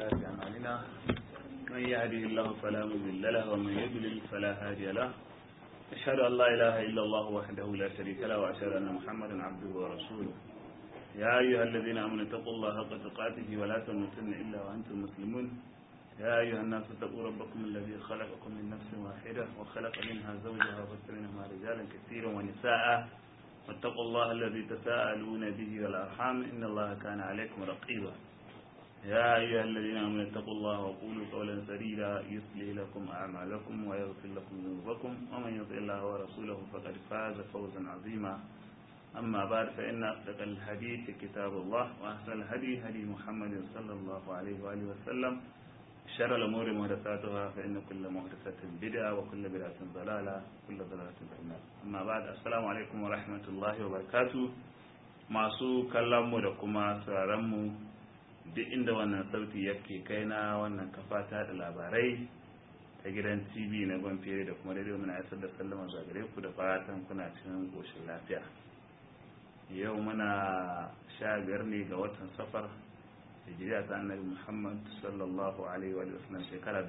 وسيئات أعمالنا من يهده الله فلا مضل له ومن يضلل فلا هادي له أشهد أن لا إله إلا الله وحده لا شريك له وأشهد أن محمدا عبده ورسوله يا أيها الذين آمنوا اتقوا الله حق تقاته ولا تموتن إلا وأنتم مسلمون يا أيها الناس اتقوا ربكم الذي خلقكم من نفس واحدة وخلق منها زوجها وبث منهما رجالا كثيرا ونساء واتقوا الله الذي تساءلون به والأرحام إن الله كان عليكم رقيبا يا أيها الذين آمنوا اتقوا الله وقولوا قولا سديدا يصلح لكم أعمالكم ويغفر لكم ذنوبكم ومن يطع الله ورسوله فقد فاز فوزا عظيما أما بعد فإن أصدق الحديث كتاب الله وأحسن الهدي هدي محمد صلى الله عليه وآله وسلم شر الأمور محدثاتها فإن كل محدثة بدعة وكل بدعة ضلالة وكل ضلالة في النار أما بعد السلام عليكم ورحمة الله وبركاته masu kallonmu da kuma sauraronmu duk inda wannan sauti yake kai na wannan kafa ta da labarai ta gidan tv na gwamfere da kuma daidai muna isar da sallama zagare ku da fatan kuna cikin ƙoshin lafiya yau muna sha biyar ne ga watan safar hijiriya ta annabi muhammad sallallahu alaihi wa sallam shekara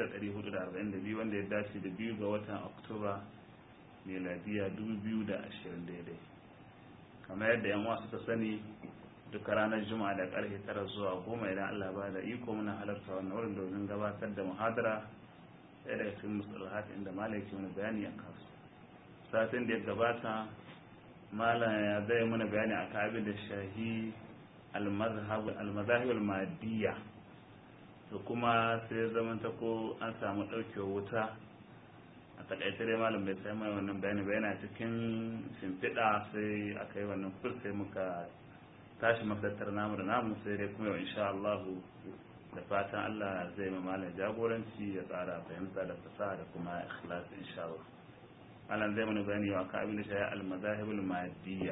1442 wanda ya dace da biyu ga watan oktoba meladiya 2020 daidai kamar yadda yan wasu ta sani duka ranar juma'a da karfe tara zuwa goma idan allah ba da iko muna halarta wannan wurin domin gabatar da muhadara ɗaya daga cikin musalahat inda malaki wani bayani a kansu satin da ya gabata malam ya zai mana bayani a abin da shahi almazahib almadiyya to kuma sai zaman ta ko an samu ɗaukewar wuta a takaice dai malam bai sai mai wannan bayani ba yana cikin shimfiɗa sai aka yi wannan kur sai muka tashi makarantar namu da namu sai dai kuma yau insha Allah da fatan Allah zai ma malam jagoranci ya tsara fahimta da fasaha da kuma ikhlas insha Allah malam zai mana bayani wa ka abin da shi al-mazahib al-madiyya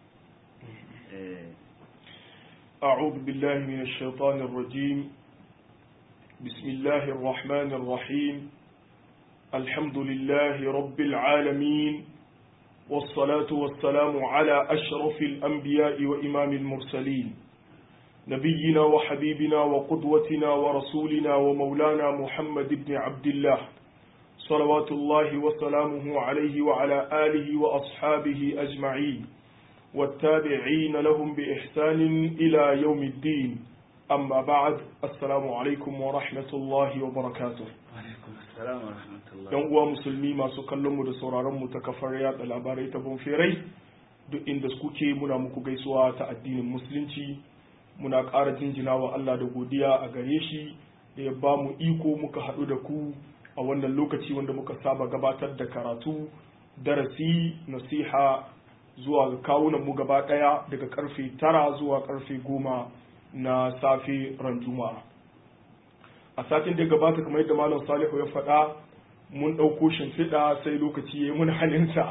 أعوذ بالله من الشيطان الرجيم بسم الله الرحمن الرحيم الحمد لله رب العالمين والصلاة والسلام على أشرف الأنبياء وإمام المرسلين نبينا وحبيبنا وقدوتنا ورسولنا ومولانا محمد بن عبد الله صلوات الله وسلامه عليه وعلى آله وأصحابه أجمعين والتابعين لهم بإحسان إلى يوم الدين أما بعد السلام عليكم ورحمة الله وبركاته alaikum assalam wa rahmatullah yan uwa musulmi masu kallon mu da sauraron mu ta kafar yada labarai ta bonferai duk inda kuke muna muku gaisuwa ta addinin musulunci muna ƙara jinjina wa Allah da godiya a gare shi da ya ba mu iko muka haɗu da ku a wannan lokaci wanda muka saba gabatar da karatu darasi nasiha zuwa ga kawunan mu gaba ɗaya daga karfe tara zuwa karfe goma na safe ran juma'a a satin da gabata kamar yadda malam salihu ya faɗa mun ɗauko shimfiɗa sai lokaci ya yi mun halinsa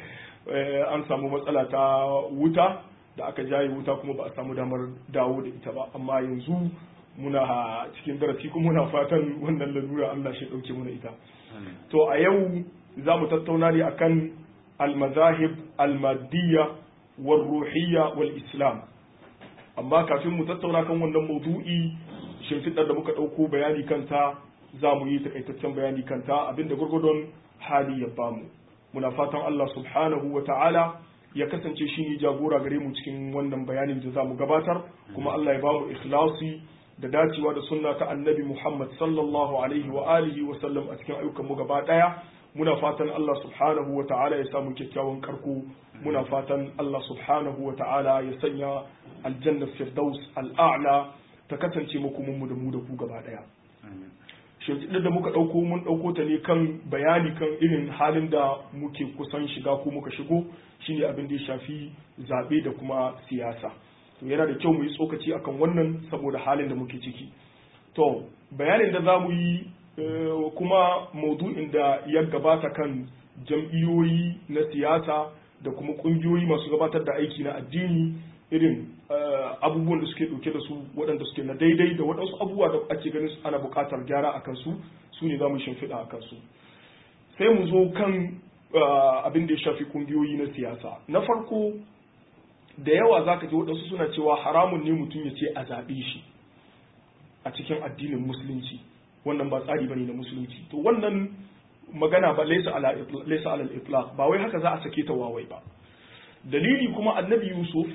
an samu matsala ta wuta da aka jaye wuta kuma ba a samu damar dawo da ita ba amma yanzu muna cikin darasi kuma muna fatan wannan lalura Allah shi ɗauke muna ita to a yau za mu tattauna ne akan almazahib almadiyya wal ruhiyya wal islam amma kafin mu tattauna kan wannan maudu'i shimfiɗar da muka ɗauko bayani kanta za mu yi takaitaccen bayani kanta abinda gurgudun hali ya bamu muna fatan Allah subhanahu wa ta'ala ya kasance shi ne jagora gare mu cikin wannan bayanin da za mu gabatar kuma Allah ya bamu ikhlasi da dacewa da sunna ta annabi Muhammad sallallahu alaihi wa alihi wa sallam a cikin ayyukan mu gaba daya muna fatan Allah subhanahu wa ta'ala ya samu kyakkyawan karko muna fatan Allah subhanahu wa ta'ala ya sanya aljanna firdaus al'a'la ta kasance makomin mu da mu da ku gaba daya shimfiɗar da muka ɗauko mun ɗauko ta ne kan bayani kan irin halin da muke kusan shiga ko muka shigo shine abin da ya shafi zaɓe da kuma siyasa to yana da kyau mu yi tsokaci akan wannan saboda halin da muke ciki to bayanin da za mu yi kuma maudu'in da ya gabata kan jam'iyyoyi na siyasa da kuma ƙungiyoyi masu gabatar da aiki na addini irin abubuwan da suke ɗauke da su waɗanda suke na daidai da waɗansu abubuwa da ake ganin ana buƙatar gyara a kansu su ne za mu shimfiɗa a kansu sai mu zo kan abin da ya shafi ƙungiyoyi na siyasa na farko da yawa za ka ji waɗansu suna cewa haramun ne mutum ya ce a zaɓe shi a cikin addinin musulunci wannan ba tsari bane na musulunci to wannan magana ba laysa ala laysa ala al-itlaq ba wai haka za a sake ta wawai ba dalili kuma annabi yusuf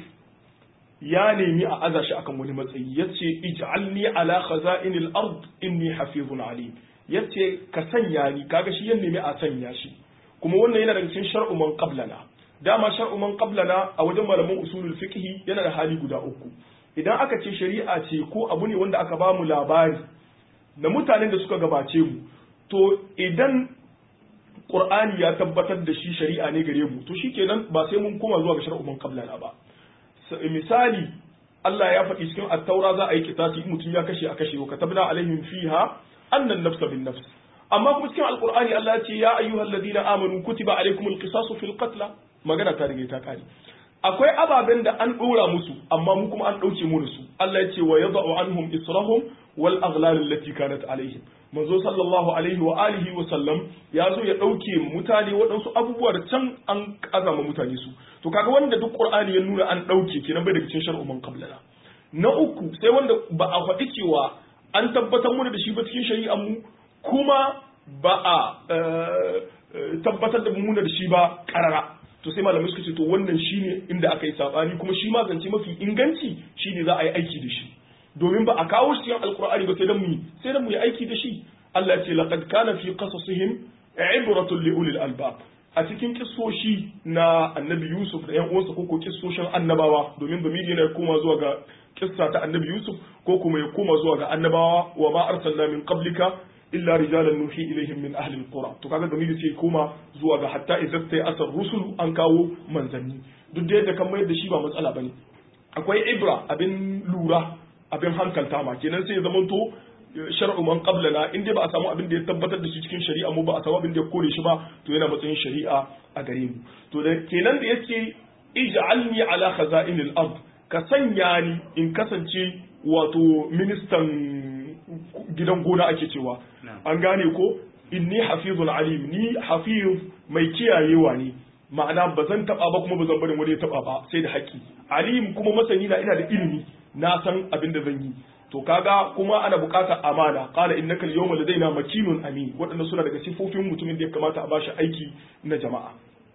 ya nemi a aza shi akan wani matsayi yace ij'alni ala khaza'inil ard inni hafizun alim yace ka sanya ni kaga shi ya nemi a sanya shi kuma wannan yana daga cikin shar'u man qablana dama shar'u man qablana a wajen malaman usulul fiqh yana da hali guda uku idan aka ce shari'a ce ko abu ne wanda aka ba mu labari na mutanen da suka gabace mu to idan Qur'ani ya tabbatar da shi shari'a ne gare mu to shikenan ba sai mun koma zuwa ga shar'u man qablana ba misali Allah ya faɗi cikin at-taura za a yi kitasi mutum ya kashe a kashe wa katabna alaihim fiha annan nafsa bin nafs amma kuma cikin alqur'ani Allah ya ce ya ayyuhal ladina amanu kutiba alaikumul qisasu fil qatl magana ta rige ta kare akwai ababen da an dora musu amma mu kuma an dauke mu su Allah ya ce wa yad'u anhum israhum wal aghlal allati kanat alaihim manzo sallallahu alaihi wa alihi wa sallam ya zo ya dauke mutane waɗansu abubuwa da can an azama mutane su to kaga wanda duk qur'ani ya nuna an dauke kenan bai daga cikin shar'u man qablana na uku sai wanda ba a faɗi cewa an tabbatar mu da shi ba cikin shari'ar mu kuma ba a tabbatar da mu da shi ba karara to sai malamai suka ce to wannan shine inda aka yi sabani kuma shi ma zance mafi inganci shine za a yi aiki da shi domin ba a kawo shi cikin alkur'ani ba sai dan mu sai dan mu yi aiki da shi Allah ya ce laqad kana fi qasasihim ibratun li ulil albab a cikin kissoshi na annabi Yusuf da ƴan uwansa ko ko kissoshin annabawa domin zamiri yana koma zuwa ga kissa ta annabi Yusuf ko kuma ya koma zuwa ga annabawa wa ma arsalna min qablika illa rijalan nuhi ilaihim min ahli alqura to kaga zamiri sai koma zuwa ga hatta idza sai asar rusul an kawo manzanni duk da yadda kan mayar da shi ba matsala bane akwai ibra abin lura abin hankalta ma kenan sai ya zamanto shar'u man qablana in dai ba a samu abin da ya tabbatar da shi cikin shari'a mu ba a samu abin da ya kore shi ba to yana matsayin shari'a a gare mu to da kenan da yake ij'alni ala khaza'inil ard ka sanya ni in kasance wato ministan gidan gona ake cewa an gane ko inni hafizul alim ni hafiz mai kiyayewa ne ma'ana ba zan taba ba kuma ba zan barin wani ya taba ba sai da haƙƙi alim kuma masani na ina da ilimi na san abin da zan yi to kaga kuma ana buƙatar amana qala innaka al-yawma ladaina makinun amin waɗanda suna daga sifofin mutumin da ya kamata a bashi aiki na jama'a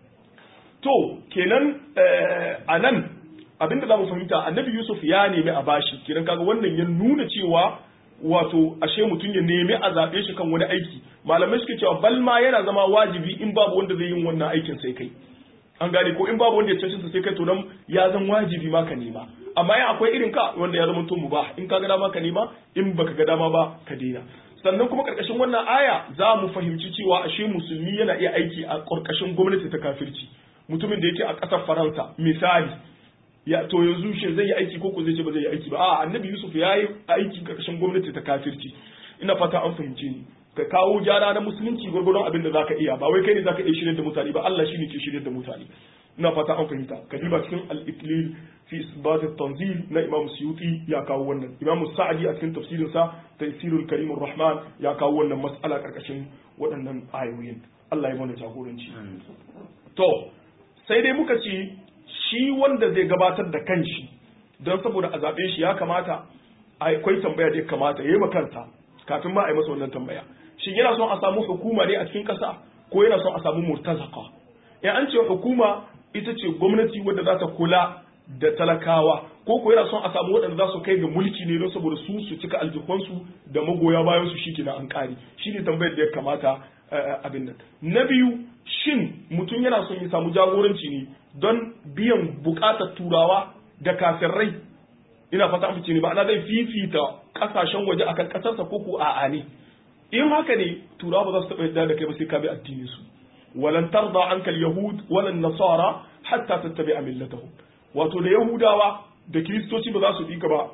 to kenan a nan abinda za mu fahimta annabi yusuf ya nemi a bashi kenan kaga wannan ya nuna cewa wato ashe mutum ya nemi a zaɓe shi kan wani aiki malamai suke cewa bal ma yana zama wajibi in babu wanda zai yin wannan aikin sai kai an gane ko in babu wanda ya cancanta sai kai to nan ya zan wajibi ma ka nema amma ya akwai irin ka wanda ya zama to mu ba in ka ga dama ka nema in baka ga dama ba ka daina sannan kuma karkashin wannan aya za mu fahimci cewa ashe musulmi yana iya aiki a karkashin gwamnati ta kafirci mutumin da yake a ƙasar faransa misali ya to yanzu shi zai yi aiki ko ko zai ce ba zai yi aiki ba a annabi yusuf ya yi aiki karkashin gwamnati ta kafirci ina fata an fahimce ni ka kawo gyara na musulunci gwargwadon abin da zaka iya ba wai kai ne zaka iya shirya da mutane ba Allah shine ke shirya da mutane ina fata an fahimta ka diba cikin al-iklil fi isbat at-tanzil na Imam Suyuti ya kawo wannan Imam Sa'di a cikin tafsirin sa Tafsirul Karim rahman ya kawo wannan mas'ala karkashin waɗannan ayoyin Allah ya mana jagoranci to sai dai muka ce shi wanda zai gabatar da kanshi don saboda a zaɓe shi ya kamata akwai tambaya da ya kamata ya yi makanta kafin ma a yi masa wannan tambaya shin yana son a samu hukuma ne a cikin ƙasa ko yana son a samu murtazaka in an ce hukuma ita ce gwamnati wadda za ta kula da talakawa ko ko yana son a samu waɗanda za su kai ga mulki ne don saboda su su cika aljihunsu da magoya bayan su shike na an ƙari shi ne tambayar da ya kamata abin nan na biyu shin mutum yana son ya samu jagoranci ne don biyan buƙatar turawa da kafirrai ina fata amince ne ma'ana zai fifita kasashen waje akan kasarsa ko ko a'a ne in haka ne turawa ba za su taɓa yadda da kai ba sai ka bi addinin su walan tarda anka yahud walan nasara hatta tattabi'a millatahum wato da yahudawa da kiristoci ba za su bi ka ba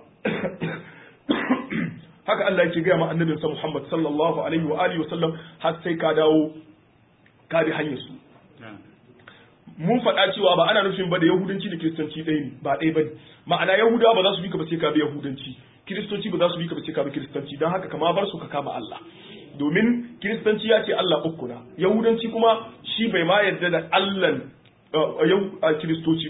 haka Allah yake gaya ma annabinsa Muhammad sallallahu alaihi wa alihi wa sallam har sai ka dawo ka bi hanyar su mun faɗa cewa ba ana nufin ba da yahudanci da kiristanci ɗaya ne ba ɗaya ba ne ma'ana yahudawa ba za su bi ka ba sai ka bi yahudanci kiristoci ba za su bi ka ba sai ka bi kiristanci don haka kama bar su ka kama Allah domin kiristanci ya ce Allah uku na yahudanci kuma shi bai ma yarda da Allah yau kiristoci ba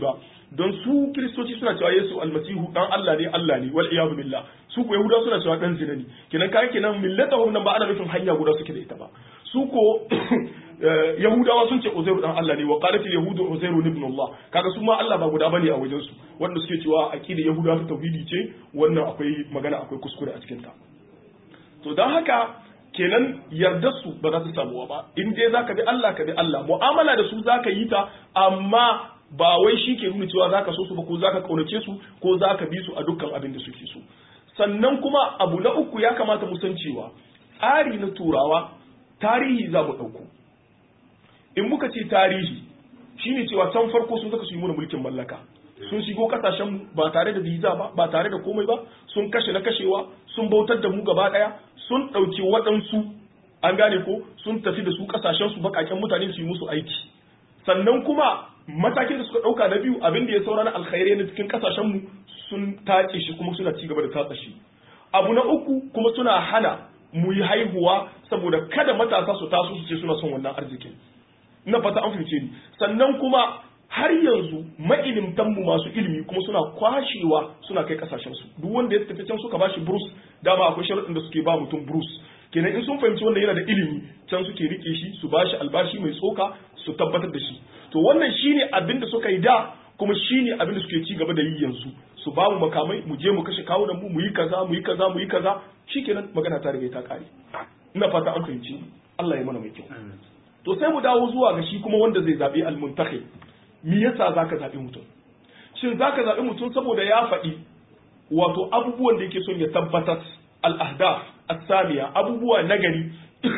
don su kiristoci suna cewa Yesu almasihu dan Allah ne Allah ne wal iyadu billah su ko yahudawa suna cewa dan zina ne kenan kai kenan millatahum nan ba ana nufin hanya guda suke da ita ba su ko yahudawa sun ce uzairu dan Allah ne wa qalat al yahudu uzairu ibn Allah kaga su ma Allah ba guda bane a wajen su wanda suke cewa aqida yahudawa ta tauhidi ce wannan akwai magana akwai kuskure a cikin ta to dan haka kenan yardar su ba za ta samuwa ba in dai zaka bi Allah ka bi Allah mu'amala da su zaka yi ta amma ba wai shi ke nuna cewa zaka so su ba ko zaka kaunace su ko zaka bi su a dukkan abin da suke so sannan kuma abu na uku ya kamata mu san cewa tsari na turawa tarihi za mu ɗauko in muka ce tarihi shine cewa can farko sun zaka su yi mana mulkin mallaka sun shigo kasashen ba tare da visa ba ba tare da komai ba sun kashe na kashewa sun bautar da mu gaba daya sun ɗauki waɗansu an gane ko sun tafi da su kasashen su bakaken mutane su yi musu aiki sannan kuma matakin da suka ɗauka na biyu abin da ya saura na alkhairai na cikin kasashen mu sun tace shi kuma suna ci gaba da tatsa shi abu na uku kuma suna hana mu yi haihuwa saboda kada matasa su taso su ce suna son wannan arzikin na fata an fice ni sannan kuma har yanzu ma'ilimtanmu masu ilimi kuma suna kwashewa suna kai kasashen su duk wanda ya tafi can suka bashi burus dama akwai sharuɗin da suke ba mutum burus kenan in sun fahimci wanda yana da ilimi can suke rike shi su bashi albashi mai tsoka su tabbatar da shi to wannan shine abin da suka yi da kuma shine abin da suke ci gaba da yi yanzu su ba mu makamai mu je mu kashe kawunan mu mu yi kaza mu yi kaza mu yi kaza shikenan magana ta riga ta kare ina fata an fahimci Allah ya mana mai kyau to sai mu dawo zuwa ga shi kuma wanda zai zabi al-muntakhib me yasa zaka zabi mutum shin zaka zabi mutum saboda ya faɗi wato abubuwan da yake son ya tabbatar al-ahdaf as-samiya abubuwa nagari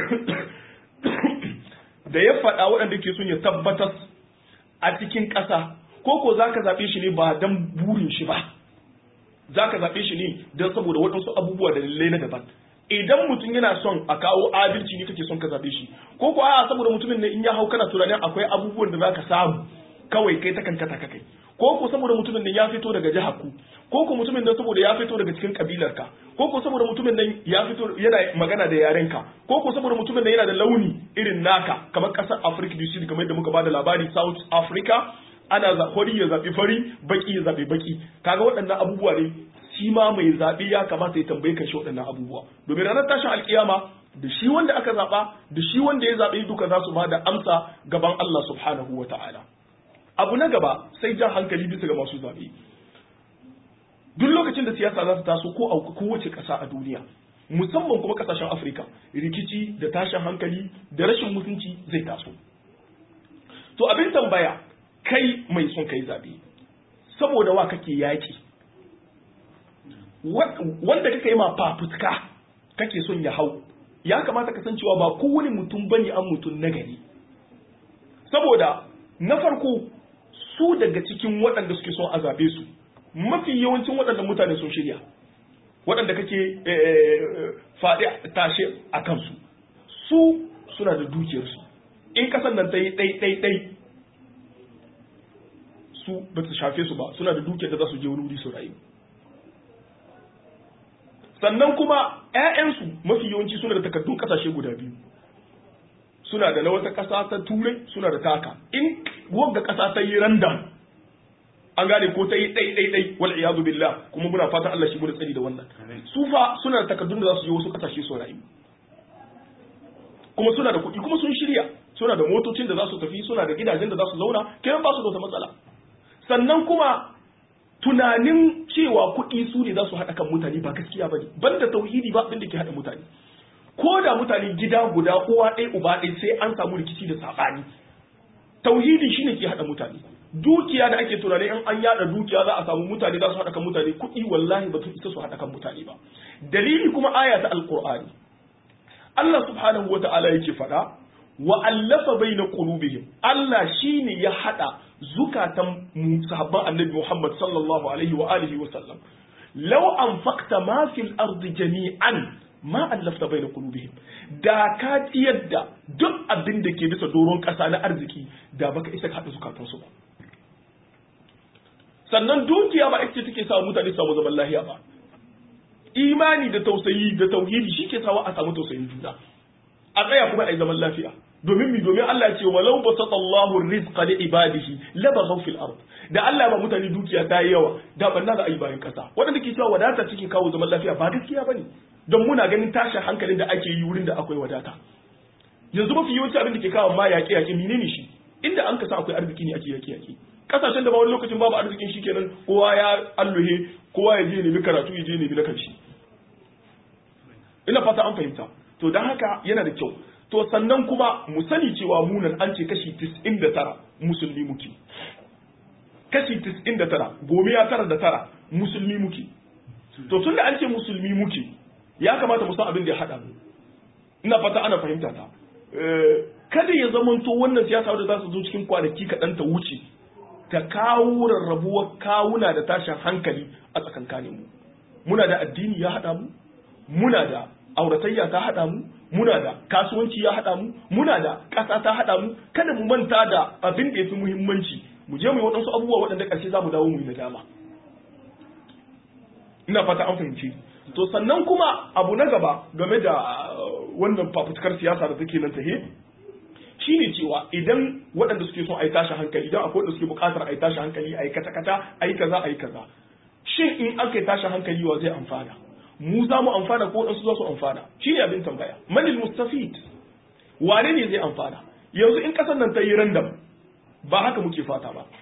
da ya faɗa waɗanda yake son ya tabbatar a cikin ƙasa ko ko zaka zabe shi ne ba dan burin shi ba zaka zabe shi ne dan saboda waɗansu abubuwa da lallai na daban idan mutum yana son a kawo adalci ne kake son ka zabe shi ko ko a saboda mutumin ne in ya hau kana tunanin akwai abubuwan da zaka samu kawai kai ta kankata ka kai ko ko saboda mutumin nan ya fito daga jihar ku ko ko mutumin nan saboda ya fito daga cikin kabilar ka ko ko saboda mutumin nan ya fito yana magana da yaren ka ko ko saboda mutumin nan yana da launi irin naka kamar kasar Africa du Sud kamar yadda muka bada labari South Africa ana fari ya zabi fari baki ya zabi baki kaga waɗannan abubuwa ne shi ma mai zaɓe ya kamata ya tambaye kan shi waɗannan abubuwa domin ranar tashin alkiyama da shi wanda aka zaɓa da shi wanda ya zaɓe duka za su ba da amsa gaban Allah subhanahu wa ta'ala abu na gaba sai jan hankali bisa ga masu zaɓe duk lokacin da siyasa za ta taso ko a kowace ƙasa a duniya musamman kuma ƙasashen afirka rikici da tashin hankali da rashin mutunci zai taso to abin tambaya kai mai son kai zaɓe saboda wa kake yaƙi wanda kaka yi ma fafutuka kake son ya hau ya kamata ka san cewa ba kowane mutum bane an mutum na gari saboda na farko su daga cikin waɗanda suke son a zabe su mafi yawancin waɗanda mutane sun shirya waɗanda kake faɗi tashe a kansu su suna da dukiyarsu in kasan nan ta yi ɗai-ɗai-ɗai su ba ta shafe su ba suna da dukiyar da za su je wani wuri su rayu sannan kuma ‘ya'yansu mafi yawanci suna da takardun ƙasashe guda biyu suna da na wata ƙasa ta turai suna da taka in wagga ƙasa ta yi randam an gane ko ta yi ɗai-ɗai-ɗai wal iyadu billah kuma muna fatan Allah shi mu da tsari da wannan su fa suna da takardun da za su je wasu ƙasashe su rayu kuma suna da kuɗi kuma sun shirya suna da motocin da za su tafi suna da gidajen da za su zauna kenan ba su da wata matsala sannan kuma tunanin cewa kuɗi su ne za su haɗa kan mutane ba gaskiya ba ne banda tauhidi ba abin da ke haɗa mutane ko da mutane gida guda uwa ɗaya uba ɗaya sai an samu rikici da saɓani tauhidi shine ke haɗa mutane dukiya da ake tunani in an yada dukiya za a samu mutane za su haɗa kan mutane kuɗi wallahi ba su isa su haɗa kan mutane ba dalili kuma aya ta alqur'ani Allah subhanahu wa ta'ala yake faɗa wa allafa baina qulubihim Allah shine ya haɗa zukatan sahabban annabi Muhammad sallallahu alaihi wa alihi wa sallam law anfaqta ma fil ardi jami'an ma allafta baina qulubihim da ka tiyar da duk abin da ke bisa doron ƙasa na arziki da baka isa ka haɗa zukatan su ba sannan dukiya ba ita take sa mutane su samu zaman lahiya ba imani da tausayi da tauhidi shi ke sawa a samu tausayin juna a tsaya kuma a yi zaman lafiya domin mi domin Allah ya ce walau basata Allahu rizqa li ibadihi labaghaw fil ard da Allah ba mutane dukiya ta yi yawa da banna za a yi bayan kasa wanda ke cewa wadata cikin kawo zaman lafiya ba gaskiya bane don muna ganin tashin hankalin da ake yi wurin da akwai wadata yanzu mafi yawanci abin da ke kawo ma yaƙe yaƙe menene shi inda an kasa akwai arziki ne ake yaƙe yaƙe kasashen da ba wani lokacin babu arzikin shi kenan kowa ya alluhe kowa ya je nemi karatu ya je nemi na kanshi ina fata an fahimta to don haka yana da kyau to sannan kuma mu sani cewa munan an ce kashi 99 musulmi muke kashi 99 gome ya tara da tara musulmi muke to tun da an ce musulmi muke ya kamata mu san abin da ya haɗa mu ina fata ana fahimta ta kada ya zamanto wannan siyasa wadda za su zo cikin kwanaki kaɗan ta wuce ta kawo rarrabuwar kawuna da tashin hankali a tsakankanin mu muna da addini ya haɗa mu muna da auratayya ta haɗa mu muna da kasuwanci ya haɗa mu muna da ƙasa ta haɗa mu kada mu manta da abin da ya fi muhimmanci mu je mu yi waɗansu abubuwa waɗanda ƙarshe za mu dawo mu yi nadama ina fata an fahimci to sannan kuma abu na gaba game da wannan fafutukar siyasa da take nan tahe shine cewa idan waɗanda suke son a yi tashi hankali idan akwai waɗanda suke buƙatar a yi tashi hankali a yi kata-kata a yi kaza a yi kaza shin in aka yi tashi hankali wa zai amfana mu za mu amfana ko waɗansu za su amfana shi ne abin tambaya manil mustafid wane ne zai amfana yanzu in ƙasar nan ta yi randam ba haka muke fata ba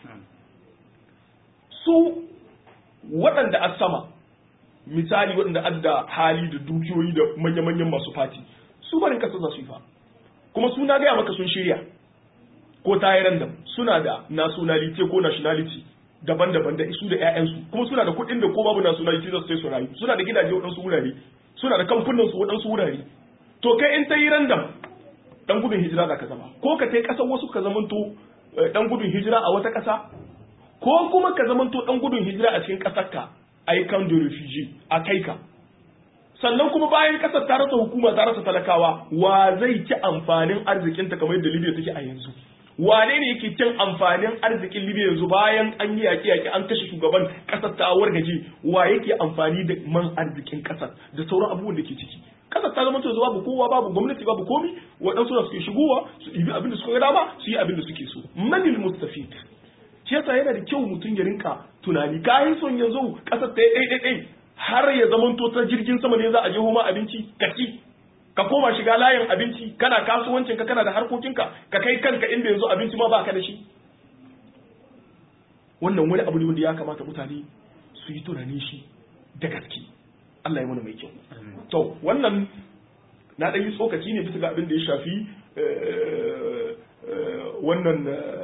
su waɗanda a sama misali waɗanda adda hali da dukiyoyi da manya-manyan masu fati su barin ƙasar za su yi fa kuma suna gaya maka sun shirya ko ta yi randam suna da nationality ko nationality daban-daban da isu da 'ya'yansu kuma suna da kuɗin da ko babu nationality za su sai su rayu suna da gidaje waɗansu wurare suna da kamfunan su waɗansu wurare to kai in ta yi randam dan gudun hijira za ka zama ko ka kai ƙasar wasu ka zamanto dan gudun hijira a wata ƙasa ko kuma ka zamanto dan gudun hijira a cikin ƙasar ka a yi kan da refugee a kai ka sannan kuma bayan ƙasar ta rasa hukuma ta rasa talakawa wa zai ci amfanin arzikinta kamar yadda libya take a yanzu wane ne yake cin amfanin arzikin libya yanzu bayan an yi yaƙi yaƙi an kashe shugaban ƙasar ta wargaje wa yake amfani da man arzikin ƙasar da sauran abubuwan da ke ciki ƙasar ta zama to babu kowa babu gwamnati babu komi waɗansu da suke shigowa su ɗibi abin da suka ga dama su yi abin da suke so manil mustafid shi yasa yana da kyau mutum ya rinka tunani kayan son yanzu ƙasar ta yi ɗai har ya zama to ta jirgin sama ne za a je homa abinci ka ci ka koma shiga layin abinci kana kasuwancin ka kana da harkokinka ka kai kanka inda yanzu abinci ma ba ka da shi wannan wani abu ne wanda ya kamata mutane su yi tunani shi da gaske Allah ya mana mai kyau to wannan na ɗan yi tsokaci ne bisa ga abin da ya shafi wannan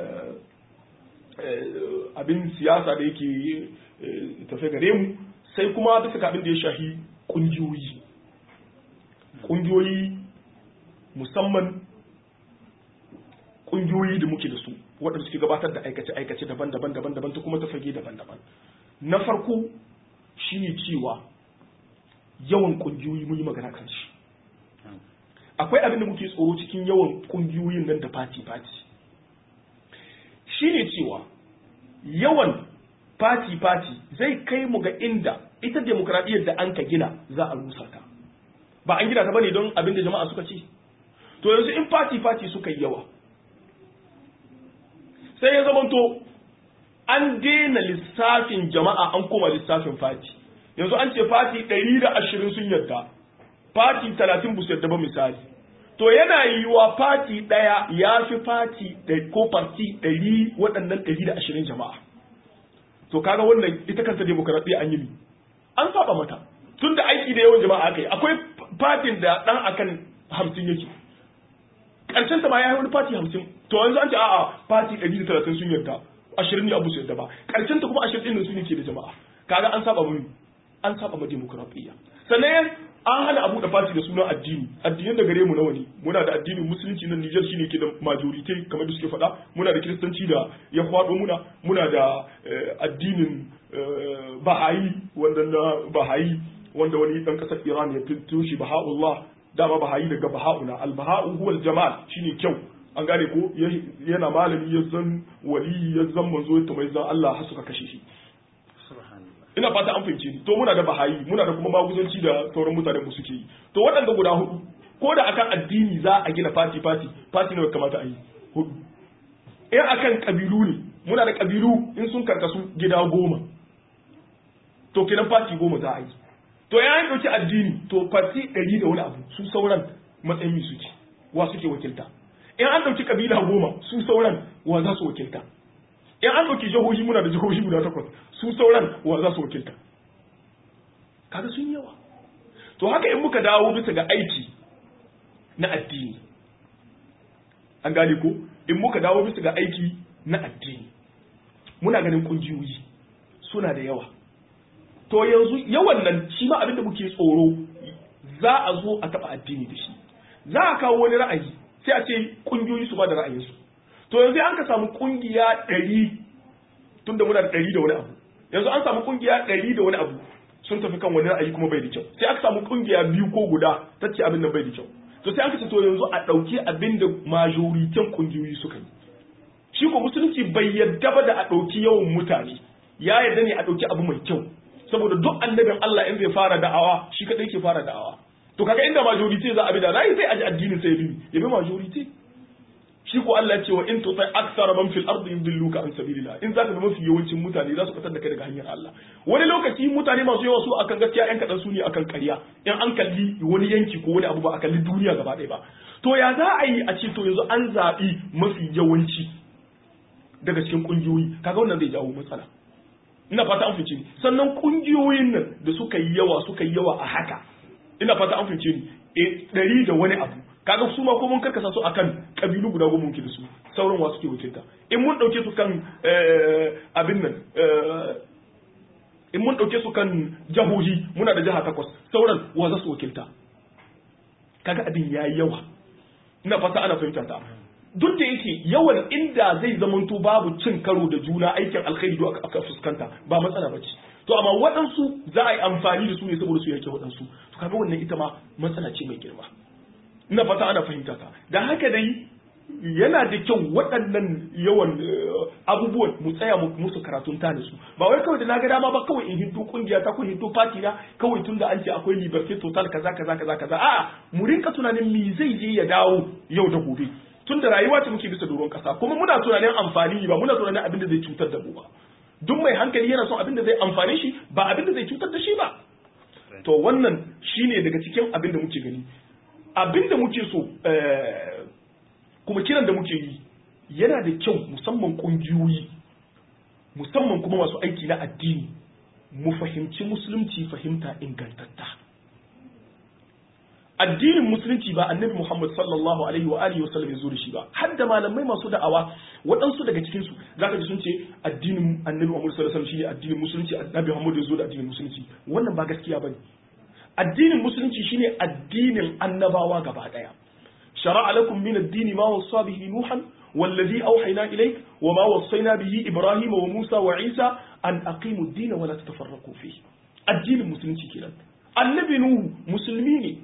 abin siyasa da yake tafe gare mu sai kuma bisa ga abin da ya shafi ƙungiyoyi ƙungiyoyi musamman ƙungiyoyi da muke da su waɗanda suke gabatar da aikace-aikace daban-daban daban-daban ta kuma ta fage daban-daban na farko shine cewa yawan ƙungiyoyi mun yi magana kan shi akwai abin da muke tsoro cikin yawan ƙungiyoyin nan da fati-fati shine cewa yawan fati-fati zai kai mu ga inda ita demokradiyyar da an ka gina za a rusa ta ba an gina ta bane don abin da jama'a suka ci to yanzu in fati fati suka yi yawa sai ya zamanto an daina lissafin jama'a an koma lissafin fati yanzu an ce fati ɗari da ashirin sun yarda fati talatin bu yarda ba misali to yana yiwuwa fati ɗaya ya fi fati ko farti ɗari waɗannan ɗari da ashirin jama'a to kaga wannan ita kanta demokaradiyya an yi an saba mata tun da aiki da yawan jama'a aka yi akwai fatin da dan akan hamsin yake karshen ta ma ya yi wani fati hamsin to yanzu an ce a'a fati ɗari da talatin sun yarda ashirin ne abu su yarda ba karshen ta kuma ashirin ɗin su ne ke da jama'a kaga an saba mu an saba ma demokradiyya sannan an hana abu da fati da sunan addini addinin da gare mu nawa ne muna da addinin musulunci nan Niger shine ke da majority kamar da suke faɗa muna da kiristanci da ya faɗo muna muna da addinin bahayi wanda na bahayi wanda wani dan kasar Iran ya fito shi baha'ullah dama bahayi daga baha'una al-baha'u huwa al-jamal shine kyau an gane ko yana malami ya zan wali ya zan manzo ya tamai zan Allah har suka kashe shi ina fata an fahimce ni to muna da bahayi muna da kuma maguzanci da sauran mutanen mu suke yi to waɗanda guda hudu ko da akan addini za a gina fati fati fati ne kamata a yi hudu in akan kabilu ne muna da kabilu in sun karkasu gida goma to kenan fati goma za a yi to ya yi ɗauki addini to fati ɗari da wani abu su sauran matsayin suke wa suke wakilta in an ɗauki kabila goma su sauran wa za su wakilta in an ɗauki jihohi muna da jihohi guda takwas su sauran wa za su wakilta kaga sun yawa to haka in muka dawo bisa ga aiki na addini an gane ko in muka dawo bisa ga aiki na addini muna ganin kungiyoyi suna da yawa to yanzu yawan nan shi ma abinda muke tsoro za a zo a taba addini da shi za a kawo wani ra'ayi sai a ce kungiyoyi su ba da ra'ayinsu to yanzu an ka samu kungiya ɗari tunda muna da ɗari da wani abu yanzu an samu kungiya ɗari da wani abu sun tafi kan wani ra'ayi kuma bai da kyau sai aka samu kungiya biyu ko guda ta ce abin nan bai da kyau to sai aka ce to yanzu a ɗauki abin da majoritin kungiyoyi suka yi shi ko musulunci bai yadda ba da a ɗauki yawan mutane ya yarda ne a ɗauki abu mai kyau saboda duk annabin Allah in zai fara da'awa shi kadai ke fara da'awa to kaga inda majority za a bi da rai sai aji addinin sai ya bi ya bi majority shi ko Allah ce wa in tuti aktsara man fil ardi yudilluka an sabilillah in zaka bi mafi yawancin mutane za su fitar da kai daga hanyar Allah wani lokaci mutane masu yawa su akan gaskiya yan kadan su ne akan ƙarya in an kalli wani yanki ko wani abu ba a kalli duniya gaba ɗaya ba to ya za a yi a ce to yanzu an zaɓi mafi yawanci daga cikin ƙungiyoyi kaga wannan zai jawo matsala ina fata an fice ni sannan ƙungiyoyin nan da suka yi yawa suka yi yawa a haka ina fata an fice ni e ɗari da wani abu kaga su ma ko mun karkasa su akan kabilu guda goma muke da su sauran wasu ke wakilta in mun dauke su kan abin nan in mun dauke su kan jahohi muna da jiha takwas sauran wa za su wakilta kaga abin yayi yawa ina fata ana fahimta ta duk da yake yawan inda zai zamanto babu cin karo da juna aikin alkhairi duk aka fuskanta ba matsala bace to amma waɗansu za a yi amfani da su ne saboda su yake waɗansu to kaga wannan ita ma matsala ce mai girma ina fata ana fahimta ta da haka dai yana da kyau waɗannan yawan abubuwan mu tsaya musu karatun ta su ba wai kawai da na ga dama ba kawai in hinto kungiya ta ko hinto party na kawai tunda an ce akwai liberty total kaza kaza kaza kaza a'a mu rinka tunanin me zai je ya dawo yau da gobe tunda rayuwa ce muke bisa doron kasa kuma muna tunanin amfani ba muna tunanin abin da zai cutar da mu ba duk mai hankali yana son abin da zai amfane shi ba abin da zai cutar da shi ba to wannan shine daga cikin abin da muke gani abin da muke so kuma kiran da muke yi yana da kyau musamman ƙungiyoyi musamman kuma masu aiki na addini mu fahimci musulunci fahimta ingantatta addinin musulunci ba annabi Muhammad sallallahu alaihi wa alihi wasallam ya zo da shi ba har da malamai masu da'awa waɗansu daga cikin su zaka ji sun ce addinin annabi Muhammad sallallahu alaihi wasallam shine addinin musulunci annabi Muhammad ya zo da addinin musulunci wannan ba gaskiya bane addinin musulunci shine addinin annabawa gaba daya shara'a lakum min ad-din ma wasa bihi nuhan والذي أوحينا إليك وما وصينا به إبراهيم وموسى وعيسى أن أقيموا الدين ولا تتفرقوا فيه الدين المسلمين كده النبي نوح مسلمين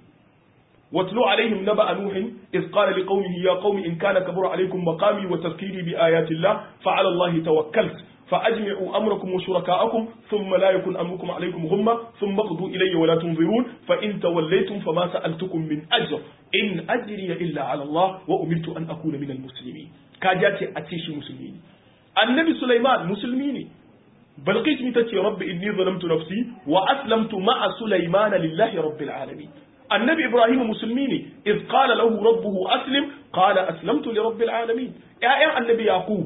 واتلو عليهم نبأ نوح إذ قال لقومه يا قوم إن كان كبر عليكم مقامي وتذكيري بآيات الله فعلى الله توكلت فأجمعوا أمركم وشركاءكم ثم لا يكن أمركم عليكم غمة ثم اقضوا إلي ولا تنظرون فإن توليتم فما سألتكم من أجر إن أجري إلا على الله وأمرت أن أكون من المسلمين كاجاتي أتيشي مسلمين النبي سليمان مسلمين بلقيت متتي رب إني ظلمت نفسي وأسلمت مع سليمان لله رب العالمين النبي إبراهيم مسلمين إذ قال له ربه أسلم قال أسلمت لرب العالمين يا النبي يعقوب